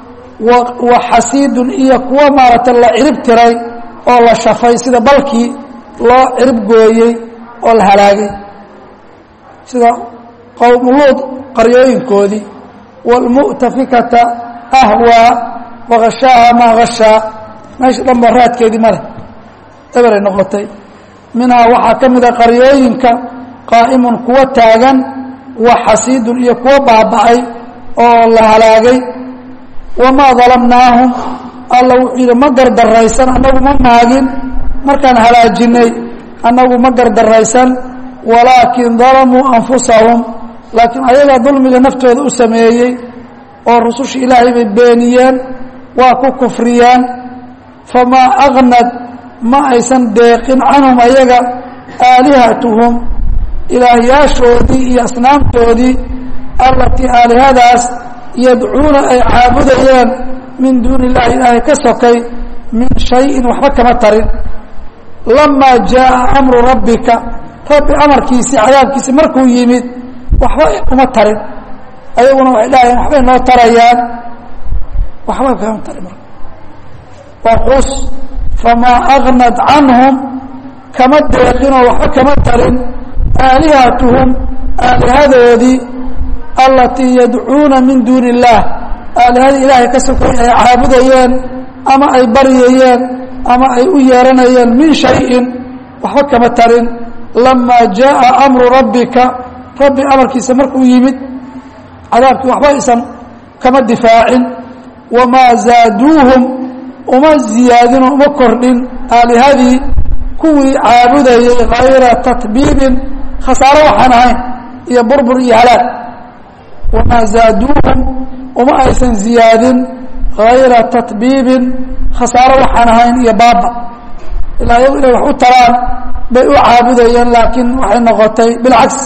wa xasiidun iyo kuwa maaragtay la cirib tiray oo la shafay sida balkii loo cirib gooyey oo la halaagay sida qowmuluud qaryooyinkoodii wاlmu'tafikata ahwaa wakashaaha maa hashaa meesha dhan ba raadkeedii ma leh eberay noqotay minhaa waxaa ka mida qaryooyinka qaa'imun kuwa taagan wa xasiidun iyo kuwa baaba'ay oo la halaagay wamaa dalamnaahum alla wuxuu yidhi ma gardaraysan annagu ma maagin markaan halaajinay annagu ma gardaraysan walaakin dalamuu anfusahum laakiin ayagaa dulmiga naftooda u sameeyey oo rususha ilaahay bay beeniyeen waa ku kufriyeen famaa agnad ma aysan deeqin canhum ayaga aalihatuhum ilaahyaashoodii iyo asnaamtoodii allatii aalihadaas yadcuuna ay caabudayeen min duuni illahi ilaahay ka sokay min shayin waxba kama tarin lamaa jaaa amru rabbika rabbi amarkiisii cadaabkiisii markuu yimid waxba uma tarin ayaguna waxay dhahayeen waxbay noo tarayaan waxba kama tarin marka waa qus famaa agnad canhum kama deeqinoo waxba kama tarin aalihatuhum aalihadoodii allatii yadcuuna min duuni illaah aalihadii ilaahay ka sokay ay caabudayeen ama ay baryayeen ama ay u yeeranayeen min shayin waxba kama tarin lamaa jaءa amru rabbika rabbi amarkiisa markuu yimid cadaabkii waxba aysan kama difaacin wamaa zaaduuhum uma ziyaadinoo uma kordhin aalihadii kuwii caabudayay hayra tatbiibin khasaaro waxaan ahayn iyo burbur iyo halaag wamaa zaaduuhum uma aysan ziyaadin hayra tatbiibin khasaaro waxaan ahayn iyo baaba ilaa iyagu inay wax u taraan bay u caabudayeen laakiin waxay noqotay bilcagsi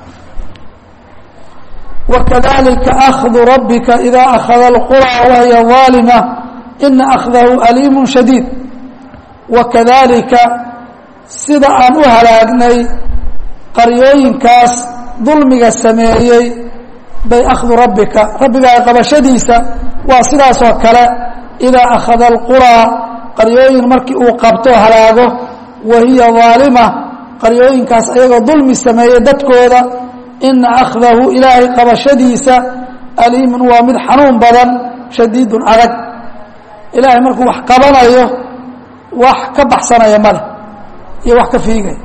wakadalika akhdu rabbika ida akhada alqura wahiya aalima ina akhdahu aliimu shadiid wakadalika sida aan u halaagnay qaryooyinkaas dulmiga sameeyey bay akhdu rabbika rabbigaa qabashadiisa waa sidaasoo kale idaa akhada alquraa qaryooyin markii uu qabto halaago wa hiya aalima qaryooyinkaas ayagoo dulmi sameeyey dadkooda ina akhdahu ilaahay qabashadiisa aliimun waa mid xanuun badan shadiidun adag ilaahay markuu wax qabanayo wax ka baxsanaya male iyo wax ka fiigaya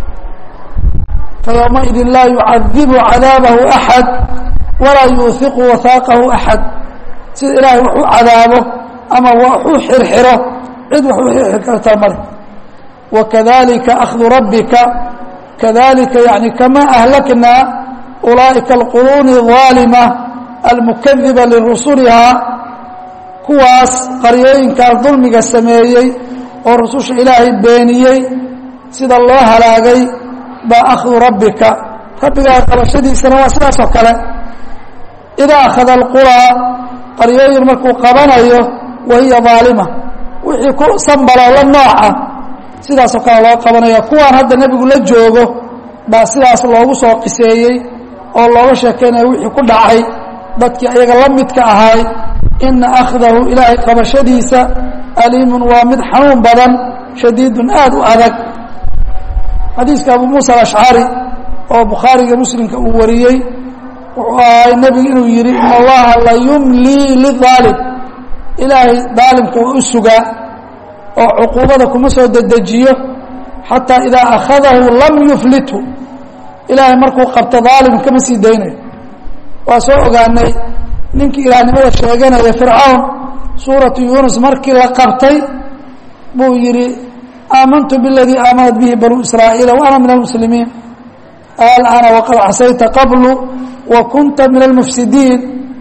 fayowmaidin laa yucadibu cadaabahu axad walaa yuuhiqu wahaaqahu axad sida ilaahay wax u cadaabo ama wax u xirxiro cid wax u xirxir kartaa male wakadalika akhdu rabbika kadalika yani kamaa ahlaknaa ulaa'ika alquruuni الظaalima almukadiba lirusulihaa kuwaas qaryooyinkaas dulmiga sameeyey oo rususha ilaahay beeniyey sida loo halaagay baa akhdu rabbika rabbigaa qabashadiisana waa sidaas oo kale idaa akhada alquraa qaryooyin markuu qabanayo wa hiya aalima wixii ku sanbaloo la nooca sidaasoo kale loo qabanaya kuwaan hadda nebigu la joogo baa sidaas loogu soo qiseeyey oo looga sheekeynaya wixii ku dhacay dadkii ayaga la midka ahaay ina akhdahu ilaahay qabashadiisa aliimun waa mid xanuun badan shadiidun aada u adag xadiiska abu muusa alashcari oo bukhaariga muslimka uu wariyey wuxuu ahay nebigu inuu yidhi in allaha la yumlii lidaalim ilaahay daalimka waa u sugaa oo cuquubada kuma soo dedejiyo xataa idaa akhadahu lam yuflithu ilaahay markuu qabto daalim kama sii daynayo waa soo ogaanay ninkii ilaahnimada sheeganaya fircawn suuratu yuunus markii la qabtay buu yidhi aamantu biladii aamanat bihi banuu israa'iila wa ana min almuslimiin alana waqad casayta qablu wa kunta min almufsidiin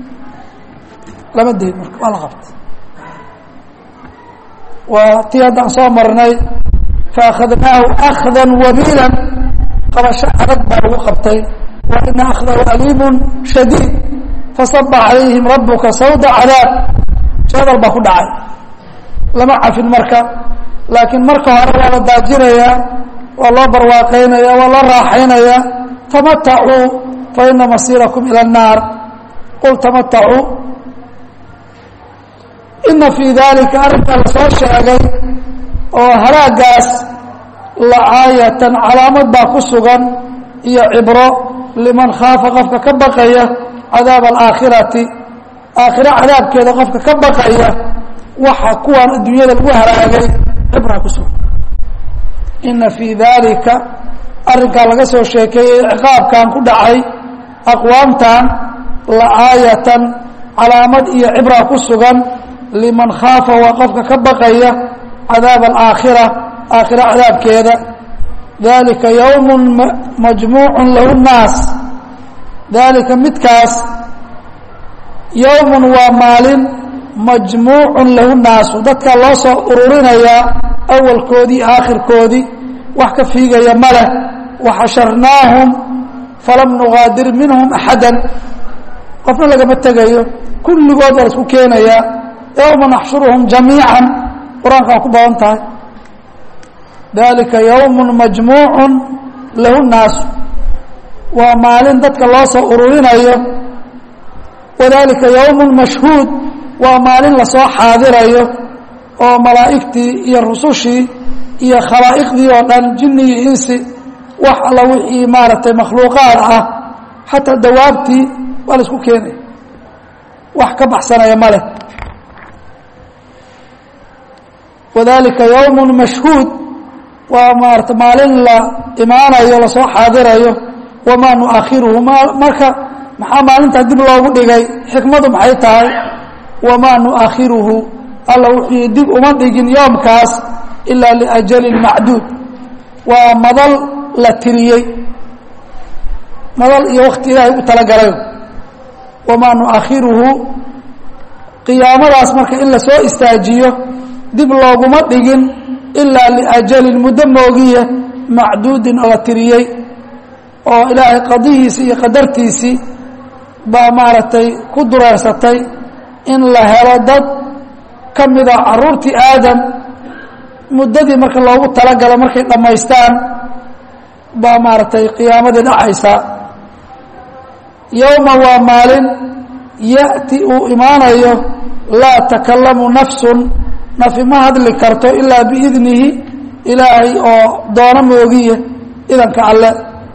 lama dayn marka waa la qabtay waa tii haddaan soo marnay faakhadnaahu akhda wabiilan qabasho adag baa lagu qabtay wa ina akhdahu aliimun shadiid fasaba calayhim rabuka sawda cadaab jadal baa ku dhacay lama cafin marka laakiin marka hore waa la daajinayaa waa loo barwaaqaynaya waa loo raaxaynaya tamatacuu fa ina masiirakum ila الnaar qul tamatacuu ina fii dalika arrinkaa lasoo sheegay oo halaagaas lacaayatan calaamad baa ku sugan iyo cibro liman khaafa qofka ka baqaya cadaab alaakhirati aakhiro cadaabkeeda qofka ka baqaya waxa kuwaan adduunyada lagu halaagay cibraa ku sugan ina fii dalika arrinkaa laga soo sheekeeyey ciqaabkan ku dhacay aqwaamtan laaayatan calaamad iyo cibraa ku sugan liman khaafa waa qofka ka baqaya cadaab alaakhira aakhira cadaabkeeda dalika yowm majmuucu lahu nnaas dalika midkaas yowmun waa maalin majmuucun lahu naasu dadka loo soo ururinayaa awalkoodii aakhirkoodii wax ka fiigaya ma leh waxasharnaahum falam nugaadir minhum axada qofna lagama tegayo kulligood waa la isku keenayaa yowma naxshuruhum jamiica qur-aanka waa ku badan tahay dalika yowm majmuucu lahu naasu waa maalin dadka loo soo ururinayo wadalika yowm mashhuud waa maalin lasoo xaadirayo oo malaa'igtii iyo rusushii iyo khalaa'iqdii oo dhan jinni iyo insi wax alla wixii maaragtay makhluuqaad ah xataa dawaabtii waa la isku keenaya wax ka baxsanaya ma leh wadalika yowm mashhuud waa maarata maalin la imaanayo lasoo xaadirayo wamaa nuakhiruhu marka maxaa maalintaa dib loogu dhigay xikmadu maxay tahay wamaa nuakhiruhu alla wuxuu yii dib uma dhigin yoomkaas ilaa liajalin macduud waa madal la tiriyey madal iyo wakti ilaahay u talagalay wamaa nuakhiruhu qiyaamadaas marka in lasoo istaajiyo dib looguma dhigin ilaa liajalin muddo moogiye macduudin oo la tiriyey oo ilaahay qadihiisii iyo qadartiisii baa maaragtay ku dureersatay in la helo dad ka mida caruurtii aadam muddadii marka loogu talagalo markay dhammaystaan baa maaragtay qiyaamadii dhacaysaa yowma waa maalin ya'ti uu imaanayo laa takallamu nafsun nafi ma hadli karto ilaa biidnihi ilaahay oo doono moogiye idanka alle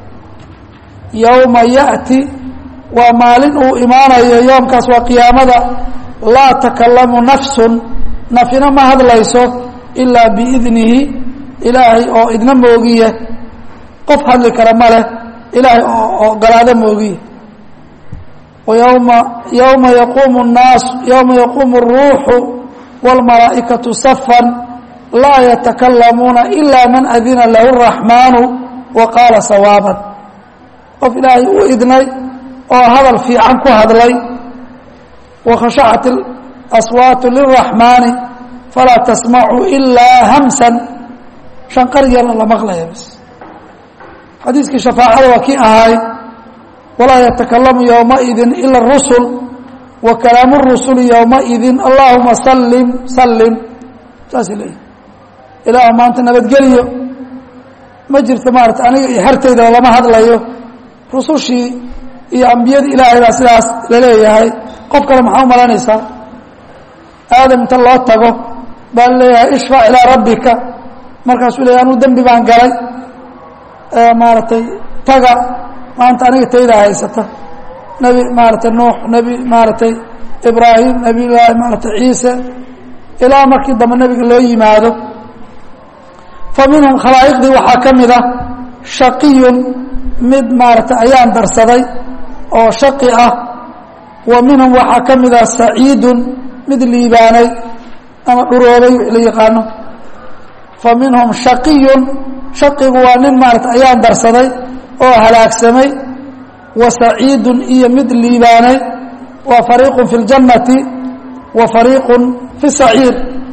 yowma ya'ti waa maalin uu imaanayo yoomkaas waa qiyaamada laa takallamu nafsun nafina ma hadlayso ilaa biidnihi ilaahay oo idna moogiye qof hadli kara ma leh ilaahay oo ogolaado moogiye wayowma yowma yaquumu nnaas yowma yaquumu اruuxu wاlmalaa'ikatu safan laa yatakalamuuna ila man adina lahu الraxmaanu wa qaala sawaaban qof ilaahay u idnay oo hadal fiican ku hadlay wakhashacat aswaatu liraxmaani falaa tasmacu ilaa hamsan shanqar yarna la maqlaya bas xadiiskii shafaacada waa kii ahay walaa yatakalamu yowmaidin ila rusul wa kalaamu rusuli yowmaidin allahuma salim salim saasay leeyihi ilaah maanta nabadgeliyo ma jirto maarata aniga iyo xertayda lama hadlayo rusushii iyo ambiyadii ilaahay baa sidaas laleeyahay qof kale maxaa u malaynaysaa aadam inta loo tago baa laleeyahay ishfac ilaa rabbika markaasuu leeyahy anuu dembi baan galay maaragtay taga maanta aniga taydaa haysata nebi maaragtay nuux nebi maaragtay ibraahim nebi laahi maaragtay ciise ilaa markii dambe nebiga loo yimaado fa minhum khalaa'iqdii waxaa ka mid ah shaqiyun mid maaragtay ayaan darsaday oo shaqi ah wa minhum waxaa ka mid ah saciidun mid liibaanay ama dhuroobay wix la yaqaano fa minhum shaqiyun shaqigu waa nin maarata ayaan darsaday oo halaagsamay wa saciidun iyo mid liibaanay wa fariiqun fi اljannati wa fariiqun fi saciir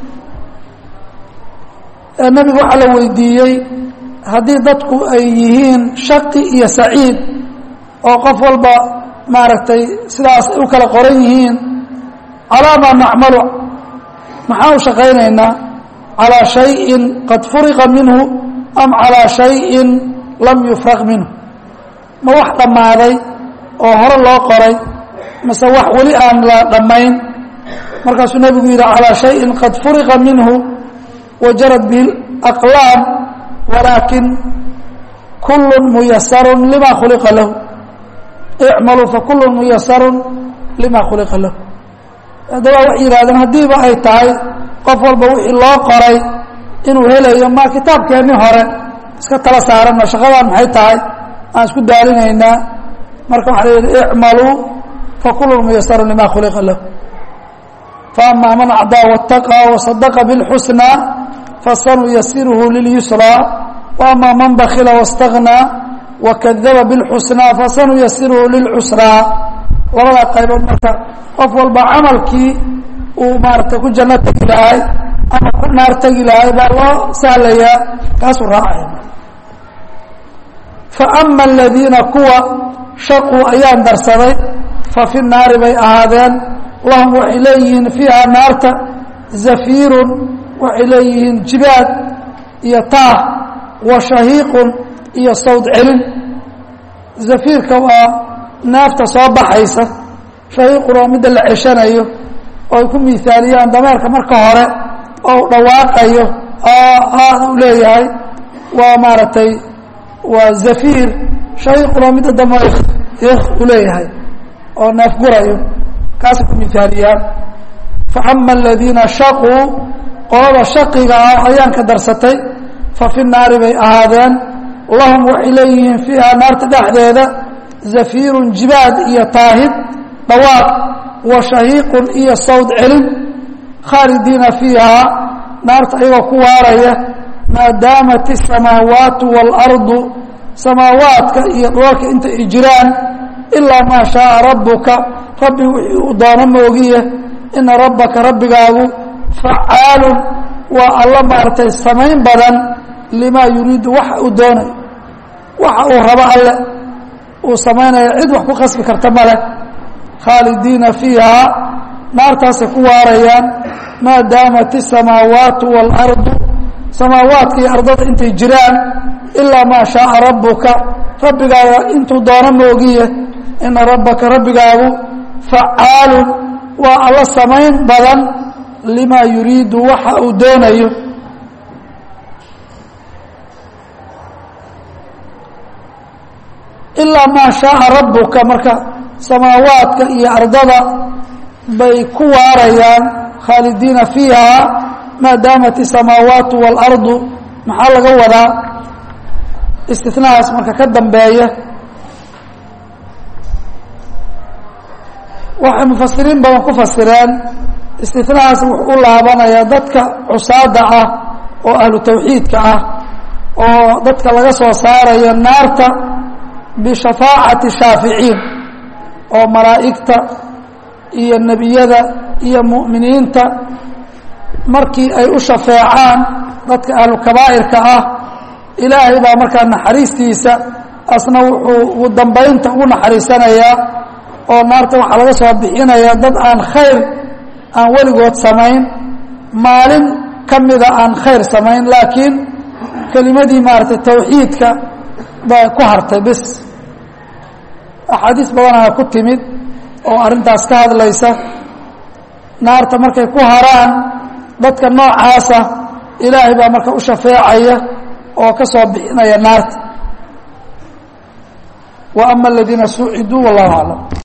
nebigu waxaa la weydiiyey haddii dadku ay yihiin shaqi iyo saciid oo qof walba maaragtay sidaas ay u kala qoran yihiin calaa maa nacmalu maxaan u shaqaynaynaa calaa shayin qad furiqa minhu am calaa shayin lam yufraq minhu ma wax dhammaaday oo hore loo qoray mase wax weli aan la dhammayn markaasuu nebigu yidhi calaa shayin qad furiqa minhu wajarad bihi aqlaam walaakin kullu muyasarun lima khuliqa lahu icmaluu fakullu muyasarun lima khuliqa lahu haddaba waxay yidhahdeen haddiiba ay tahay qof walba wixii loo qoray inuu helayo ma kitaabkeenni hore iska tala saarano shaqadan maxay tahay aan isku daalinaynaa marka waxaa la yidhi icmaluu fakullu muyasarun lima khuliqa lahu faama man acdaa waاtaqى wasadaqa biاlxusnaa fasanuyasiruhu lilyusraa waama man bakila waاstagnaa wakadaba biاlxusnaa fasanuyasiruhu lilcusraa labadaa qaybood marka qof walba camalkii uu maarata ku janno tegi lahay ama ku naar tegi lahay baa loo sahlayaa kaasuu raacaya faama aladiina kuwa shaquu ayaan darsaday fa fi naari bay ahaadeen lahum waxay leeyihiin fiiha naarta zafiirun waxay leeyihiin jibaad iyo taah wa shahiiqun iyo sawd celin zafiirka waa naafta soo baxaysa shahiiqun waa midda la ceshanayo oo ay ku miaaliyaan dameerka marka hore oo u dhawaaqayo aada u leeyahay waa maaragtay waa zafiir shahiiqun waa midda dambe u leeyahay oo neefgurayo kaasay ku miaaliyaan faama aladiina shaquu qolada shaqiga ah ayaanka darsatay fa fi naari bay ahaadeen lahum waxay leeyihiin fiiha naarta dhexdeeda zafiirun jibaad iyo taahid dhawaaq wa shahiiqun iyo sawd celin khaalidiina fiiha naarta ayagoo ku waaraya maadaamat isamaawaatu waalardu samaawaadka iyo dhoolka inta ay jiraan ilaa maa shaaa rabbuka rabbi wixii uu doono moogiye ina rabbaka rabbigaagu facaalun waa alla maaragtay samayn badan limaa yuriidu waxa uu doonayo waxa uu rabo alle uu samaynaya cid wax ku khasbi karta ma leh khaalidiina fiiha naartaasay ku waarayaan maa daamat isamaawaatu waalardu samaawaadka iyo ardada intay jiraan ilaa maa shaaa rabbuka rabbigaaga intuu doono moogiye ina rabbaka rabbigaagu facaalun waa alla samayn badan limaa yuriidu waxa uu doonayo ilaa maa shaaa rabbuka marka samaawaadka iyo ardada bay ku waarayaan khaalidiina fiiha maa daamat isamaawaatu waalardu maxaa laga wadaa istinahaas marka ka dambeeya waxay mufasiriin badan ku fasireen istinahaas wuxuu u laabanayaa dadka cusaada ah oo ahlu tawxiidka ah oo dadka laga soo saarayo naarta bishafaacati shaaficiin oo malaa'igta iyo nebiyada iyo mu'miniinta markii ay u shafeecaan dadka ahlu kabaa'irka ah ilaahay baa markaa naxariistiisa asna wuxuu ugu dambaynta ugu naxariisanayaa oo naarta waxaa laga soo bixinayaa dad aan khayr aan weligood samayn maalin ka mida aan khayr samayn laakiin kelimadii maaragtay tawxiidka bay ku hartay bis axaadiis badanaa ku timid oo arrintaas ka hadlaysa naarta markay ku haraan dadka noocaasa ilaahay baa marka u shafeecaya oo ka soo bixinaya naarta wa ama aladiina suuciduu wallahu aclam